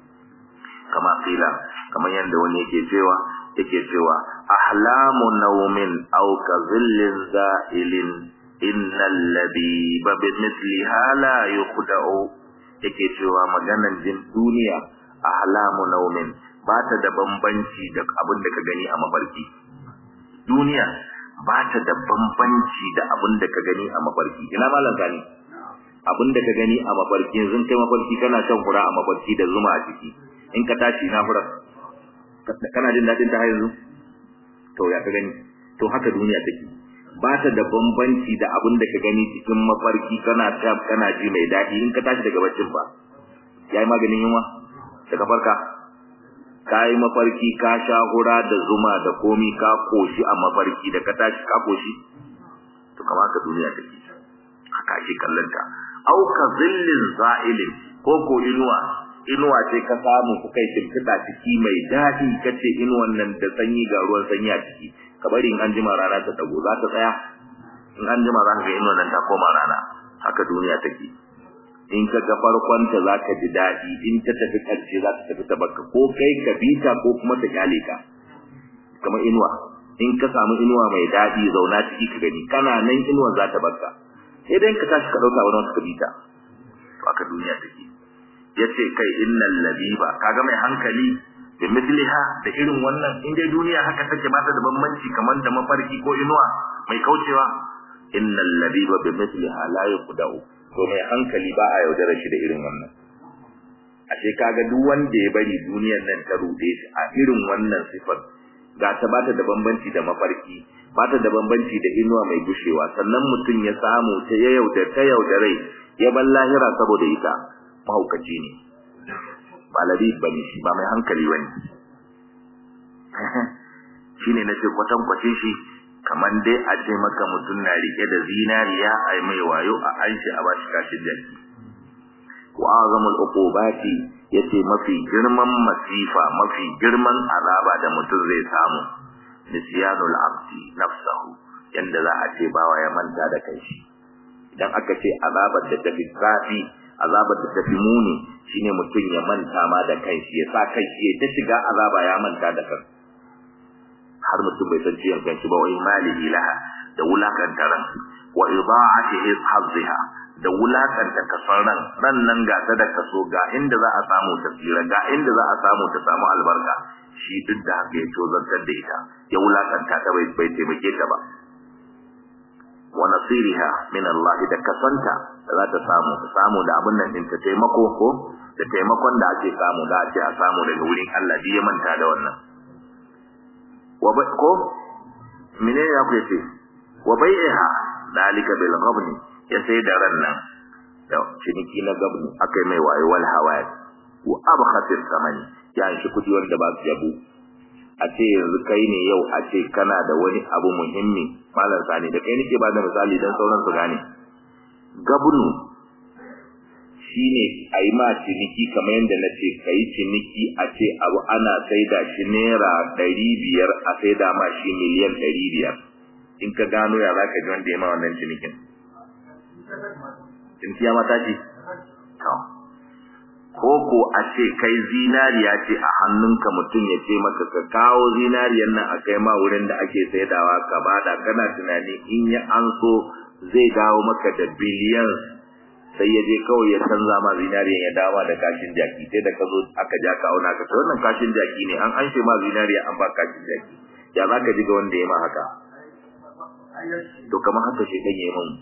kama kila kamar yadda wani yake cewa yake cewa ahlamu nawmin aw ka zillin za'ilin innal labiba bi mithliha la yukhda'u yake cewa maganan jin duniya ahlamu nawmin ba ta da bambanci da abin da ka gani a mafarki duniya ba ta da bambanci da abin da ka gani a mafarki ina malam gani abin da ka gani a mafarki yanzu kai mafarki kana shan fura a mafarki da zuma a ciki in ka tashi na fura kana jin dadin ta yanzu to ya ka gani to haka duniya take ba ta da bambanci da abin da ka gani cikin mafarki kana ta kana ji mai dadi in ka tashi daga baccin ba yayi maganin yunwa daga farka kai mafarki ka sha hura da zuma da komi ka koshi a mafarki da ka tashi ka koshi to kamar ka duniya take haka ake kallanta au ka zillin za'ilin ko ko inuwa inuwa ce ka samu kuka yi shimfiɗa ciki mai daɗi kace inuwan nan da sanyi ga ruwan sanyi a ciki ka bari in an jima rana ta dago za ta tsaya in an jima za ka ga inuwa nan ta koma rana haka duniya take in ka ga farkonta za ka ji daɗi in ta tafi ƙarshe za ta tafi ta baka ko kai ka bita ko kuma ta kyale ka kamar inuwa in ka samu inuwa mai daɗi zauna ciki ka gani kana nan inuwa za ta baka sai dai ka tashi ka ɗauka wani wata ka bita to aka duniya take yace kai innal labiba kaga mai hankali bi misliha da irin wannan in dai duniya haka take ba ta da bambanci kamar da mafarki ko inuwa mai kaucewa innal labiba bi misliha la yuqdau to mai hankali ba a yaudara shi da irin wannan ashe kaga duk wanda ya bari duniyar nan ta rude shi a irin wannan sifar ga ta bata da bambanci da mafarki bata da bambanci da inuwa mai gushewa sannan mutum ya samu ta ya yauda ta yaudarai ya ban lahira saboda ita mahaukaci ne ba labi bane shi ba mai hankali bane shine nace kwatan kwace shi kaman dai a ce maka mutum na rike da zinariya ai mai wayo a anshi a bashi kashin jaki wa azamul uqubati yace mafi girman masifa mafi girman azaba da mutum zai samu nisyanul abdi nafsahu yanda za a ce bawa ya manta da kai shi idan aka ce azabar da tafi kafi azabar da tafi muni shine mutum ya manta ma da kai shi ya sa kai shi ya ta shiga azaba ya manta da kai har mutum bai san ciyan kanshi ba wai malihi laha da wulakanta ran wa idaa'ati hazziha da wulakanta kasan ran ran nan ga ta da kaso ga inda za a samu tafsira ga inda za a samu ta samu albarka shi duk da haka ya tozartar da ita ya wulakanta ta bai bai taimake ta ba wa nasiriha min Allah da kasanta da za ta samu ta samu da abin nan din ta taimako ko da taimakon da ake samu da ake a samu daga wurin Allah ya manta da wannan wa ko menene ya ku yace wa bai'iha dalika bil ghabni ya sai da ran nan da ciniki na gabni akai mai wayo wal hawaya wa abkhatir samani ya shi kudi wanda ba su yabo a ce yanzu kai ne yau a ce kana da wani abu muhimmi malam sani da kai nake ba da misali dan sauran su gane gabnu shine a yi ma ciniki kamar yadda na ce ka yi ciniki a ce abu ana saida shi naira ɗari biyar a saida ma shi miliyan ɗari biyar in ka gano ya za ka ji wanda ya ma wannan cinikin ciniki ya mata ce ko ko a ce kai zinariya ce a hannunka mutum ya ce maka ka kawo zinariyar nan a kai ma wurin da ake saidawa ka bada kana tunani in ya an so zai dawo maka da biliyan sai ya je kawai ya canza ma zinariyan ya dawo da kashin jaki sai da ka zo aka ja ka auna ka ce wannan kashin jaki ne an anshe ma zinariya an ba kashin jaki ya za ka ji ga wanda ya ma haka to kamar haka shi dan yayi mun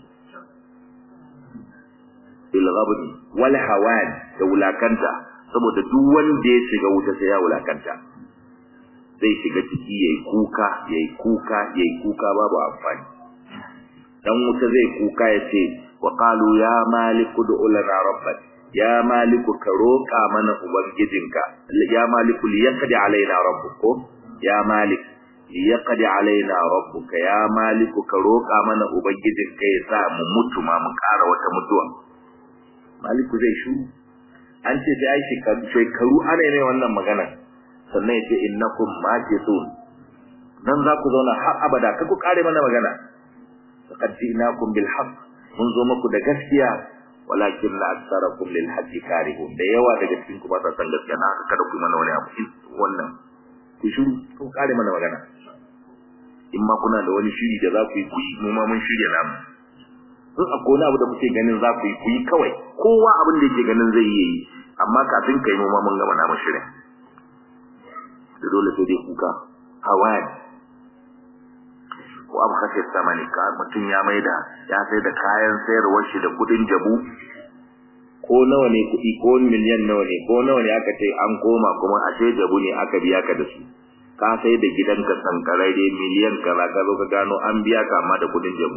bil ghabni wal hawan da wulakanta saboda duk wanda ya shiga wuta sai ya wulakanta zai shiga ciki yayi kuka yayi kuka yayi kuka babu amfani dan wuta zai kuka ya ce wa qalu ya maliku du'u lana rabbak ya maliku ka roƙa mana ubangijinka ya maliku liyaqdi alaina rabbuko ya malik liyaqdi alaina rabbuka ya maliku ka roƙa mana ubangijinka ya sa mu mutu ma mu ƙara wata mutuwa maliku zai shu an ce sai ai shekaru ana ne wannan magana sannan ya ce innakum makithun dan za ku zauna har abada ka ku kare mana magana faqad ji'nakum bil haqq mun zo muku da gaskiya walakin la aktsarakum lil haqqi karihun da yawa daga cikin ku ba sa san gaskiya na haka kada ku mana wani abu wannan ku shiru ku kare mana magana in ma kuna da wani shiri da za ku yi ku yi mu ma mun shirya namu in akwai wani abu da muke ganin za ku yi ku yi kawai kowa abin da yake ganin zai yi amma kafin kai mu ma mun gama namu shirin da dole sai dai kuka hawaye ko abu kashe samani ka mutum ya maida ya sai da kayan sayarwar shi da kudin jabu ko nawa ne kudi ko miliyan nawa ne ko nawa ne aka ce an koma kuma ashe jabu ne aka biya ka da su ka sai da gidanka sankararre miliyan kaza ka zo ka gano an biya ka amma da kudin jabu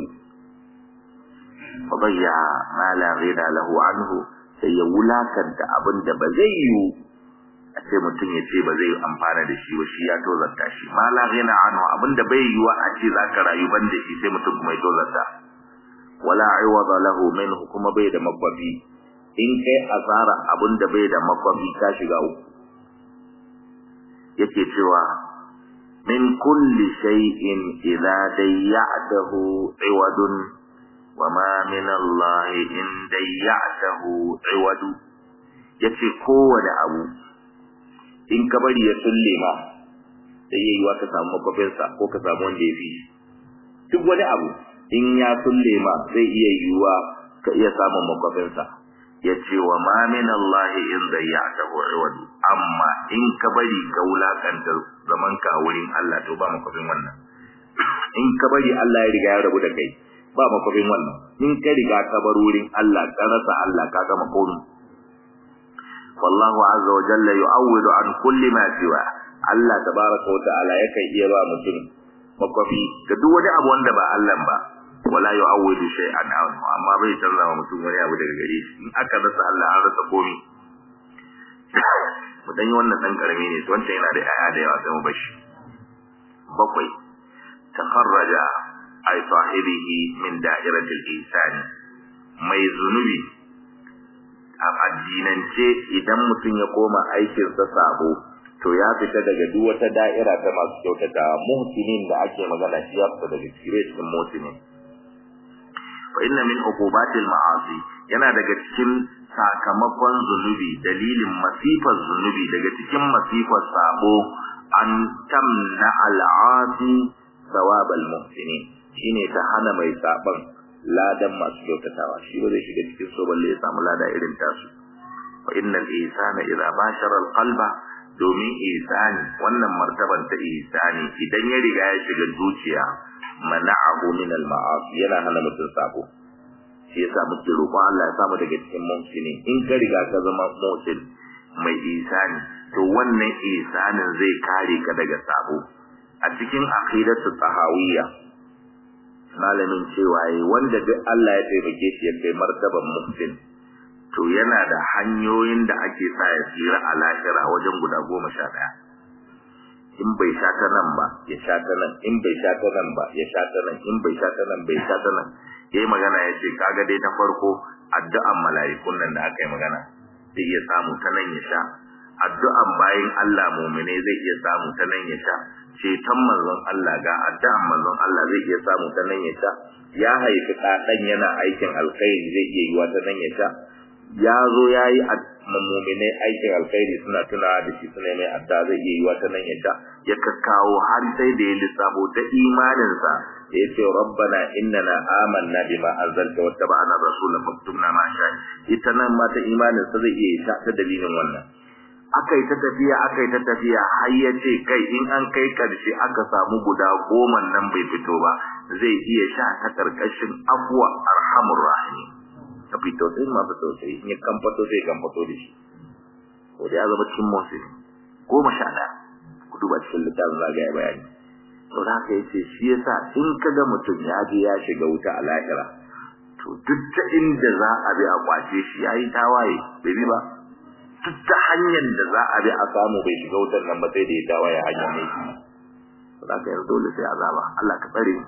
fadayya ma la ghina lahu anhu sai ya wulakanta abin da ba zai yiwu a ce mutum ya ce ba zai amfana da shi ba shi ya tozarta shi ma la ghina anhu abinda bai yiwa a ce zaka rayu ban da shi sai mutum kuma ya tozarta wala iwada lahu minhu kuma bai da makwafi in kai asara abinda bai da makwafi ka shiga uku yake cewa min kulli shay'in idza dayya'tahu iwadun wa ma min Allah in dayya'tahu iwadu yace kowane abu in ka bari ya sulle ma sai yayi wa ka samu makofinsa ko ka samu wanda ya fi duk wani abu in ya sulle ma zai iya yiwuwa ka iya samun makwafinsa ya ce wa ma min Allah in zayyata wadu amma in ka bari ka wulakanta zaman ka wurin Allah to ba makwafin wannan in ka bari Allah ya riga ya rabu da kai ba makwafin wannan in ka riga ka bar wurin Allah ka rasa Allah ka gama komai wallahu azza wa jalla yu'awwidu an kulli ma siwa Allah tabaraka wa ta'ala yakan iya ba mutum makwafi ga duk wani abu wanda ba Allah ba wala yu'awwidu shay'an anhu amma bai canza wa mutum wani abu daga gare shi in aka rasa Allah an rasa komai mu dan yi wannan dan karami ne wanda yana da aya da yawa sai mu bashi bakwai takharraja ay sahibihi min da'iratil ihsan mai zunubi a addinance idan mutum ya koma aikinsa sabo to ya fita daga duk wata da'ira ta masu kyautata muhsinin da ake magana shi ya fita daga cikin muhsinin fa inna min uqubatil ma'asi yana daga cikin sakamakon zunubi dalilin masifar zunubi daga cikin masifar sabo an tamna al'asi thawabal muhsinin shine ta hana mai saban ladan masu kyautatawa shi ba zai shiga cikin so balle ya samu lada irin tasu fa innal ihsana idza bashara al-qalba domin ihsani wannan martaban ta ihsani idan ya riga ya shiga zuciya mana'ahu min al-ma'asi yana hana mutum sabo shi yasa muke roƙon Allah ya samu daga cikin muhsini in ka riga ka zama muhsin mai ihsani to wannan ihsanin zai kare ka daga sabo a cikin aqidatu tahawiyya malamin cewa yi wanda duk Allah ya taimake shi ya kai martaban muhsin to yana da hanyoyin da ake sa ya tsira a lahira wajen guda goma sha ɗaya in bai sha ta nan ba ya sha ta nan in bai sha ta nan ba ya sha ta nan in bai sha ta nan bai sha ta nan ya yi magana ya ce kaga dai ta farko addu'an mala'ikun nan da aka yi magana zai iya samu ta nan ya sha addu'an bayan Allah mumine zai iya samu ta nan ya sha ceton manzon Allah ga addu'an manzon Allah zai iya samu ta nan ya sha ya haifi ɗan yana aikin alkhairi zai iya yiwa ta nan ya sha ya zo ya yi mummunai aikin alkhairi suna tunawa da shi suna mai adda zai iya yiwa ta nan ya sha ya kakkawo har sai da ya lissafo ta imaninsa da ya ce rabbana innana amanna bima anzalta wa tabana rasulan maktubna ma sha ita nan ma ta imaninsa zai iya sha ta dalilin wannan akai ta tafiya akai ta tafiya har ya ce kai in an kai karshe aka samu guda goma nan bai fito ba zai iya sha ta karkashin afwa arhamur rahim ta fito sai masu tausayi in ya kamfato sai kamfato da shi ko da ya zama cikin motsi goma sha ɗaya ku duba cikin littafin zagaya bayani to da haka yace shi yasa in ka ga mutum ya je ya shiga wuta a lahira to duk ta inda za a bi a kwace shi yayi tawaye bai bi ba duk ta hanyar da za a bi a samu bai shiga wutar nan ba sai da ya tawaye hanyar ne to da haka yanzu dole sai azaba Allah ka tsare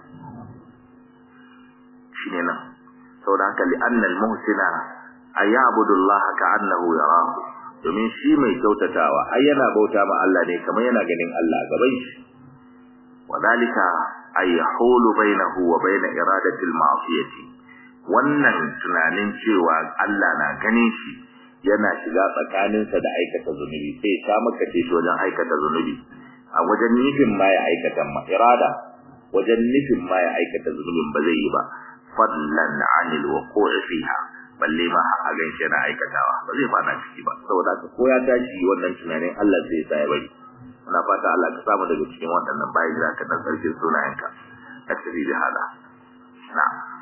shine nan saboda haka li'annal muhsina ayabudu Allah ka'annahu yarahu domin shi mai kyautatawa ai yana bauta ma Allah ne kamar yana ganin Allah gaban shi wadalika ay yahulu bainahu wa bain iradati al-ma'siyati wannan tunanin cewa Allah na ganin shi yana shiga tsakaninsa da aikata zunubi sai ya maka ce shi wajen aikata zunubi a wajen nufin ma ya aikata ma irada wajen nufin ma ya aikata zunubin ba zai yi ba fadlan anil wuqu'i fiha balle ma a ganshi na aikatawa ba zai fada ciki ba saboda ka ko ya tashi wannan tunanin Allah zai sa ya bari ina fata Allah ka samu daga cikin waɗannan bayan da ka dan sarkin sunayenka tasiri da hada na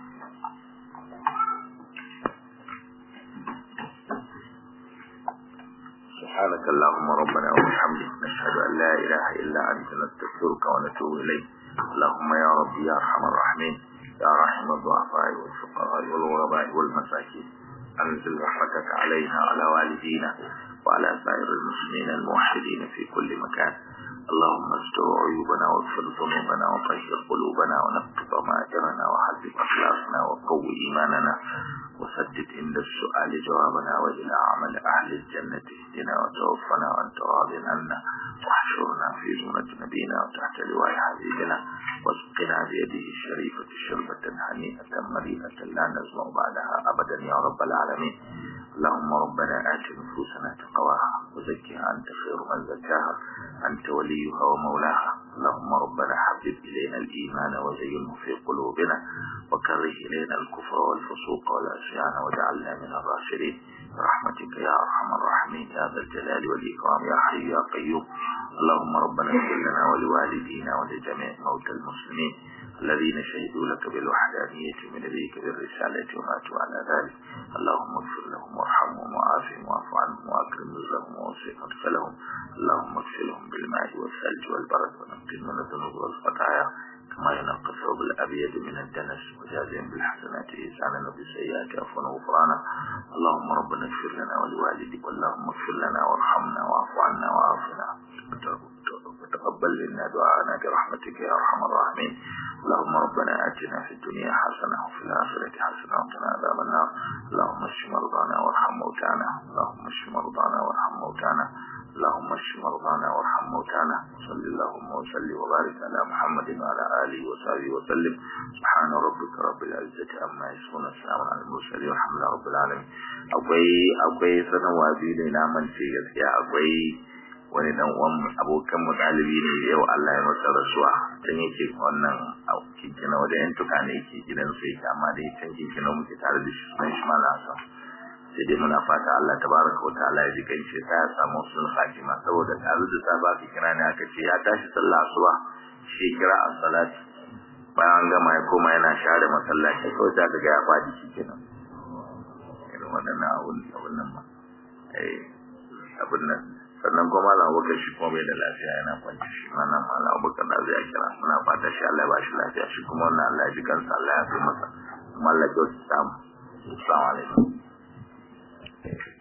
سبحانك اللهم ربنا وبحمدك نشهد أن لا إله إلا أنت نستغفرك ونتوب إليك اللهم يا ربي يا أرحم الراحمين يا رحم الضعفاء والفقراء والغرباء والمساكين أنزل رحمتك علينا وعلى والدينا وعلى سائر المسلمين الموحدين في كل مكان اللهم استر عيوبنا واغفر ذنوبنا وطهر قلوبنا ونقض ضمائرنا وحذب أخلاقنا وقوي إيماننا وسدد عند السؤال جوابنا وإلى عمل أهل الجنة اهدنا وتوفنا وأنت راض عنا واحشرنا في زمرة نبينا وتحت لواء حبيبنا واسقنا بيده الشريفة شربة هنيئة مريئة لا نزمع بعدها أبدا يا رب العالمين اللهم ربنا آت نفوسنا تقواها وزكها أنت خير من زكاها أنت وليها ومولاها اللهم ربنا حبب إلينا الإيمان وزينه في قلوبنا وكره إلينا الكفر والفسوق والعصيان واجعلنا من الراشدين برحمتك يا أرحم الراحمين يا ذا الجلال والإكرام يا حي يا قيوم اللهم ربنا اغفر لنا ولوالدينا ولجميع موتى المسلمين الذين شهدوا لك بالوحدانية من نبيك بالرسالة وماتوا على ذلك اللهم اغفر لهم وارحمهم وعافهم واعف عنهم واكرم نزلهم ووسع مدخلهم اللهم اغسلهم بالماء والثلج والبرد ونقهم من الذنوب والخطايا كما ينقى الثوب الابيض من الدنس وجازهم بالحسنات احسانا وبالسيئات عفوا وغفرانا اللهم ربنا اغفر لنا ولوالديك اللهم اغفر لنا وارحمنا واعف عنا وعافنا وتقبل منا دعاءنا برحمتك يا ارحم الراحمين اللهم ربنا اتنا في الدنيا حسنه وفي الاخره حسنه وقنا عذاب النار اللهم اشف مرضانا وارحم موتانا اللهم اشف مرضانا وارحم موتانا اللهم اشف مرضانا وارحم موتانا صل اللهم وسلم وبارك على محمد وعلى اله وصحبه وسلم سبحان ربك رب العزه عما يصفون السلام على المرسلين والحمد لله رب العالمين akwai akwai sanarwa biyu ne na mance gaskiya akwai wani dan uwan abokan mu dalibi ne yau Allah ya masa rasuwa dan yake wannan kinkina wajen yan tuka ne yake gidan su yake amma dai can kinkina muke tare da shi sunan shi malasa sai dai muna fata Allah tabaraka wa ta'ala ya jikan shi ta ya samu sun fatima saboda tare da safa ka kira ne aka ce ya tashi sallah asuba shi kira as-salat bayan gama ya koma yana share masallaci kawai ta ga ya fadi shi kenan irin waɗannan abun abun nan ba eh abun nan sannan kuma malam abubakar shi kuma bai da lafiya yana kwanci shi ma nan malam abubakar da zai kira muna fata shi Allah ya ba shi lafiya shi kuma wannan Allah ya ji kansa Allah ya fi masa kuma Allah ya kyautu samu assalamu alaikum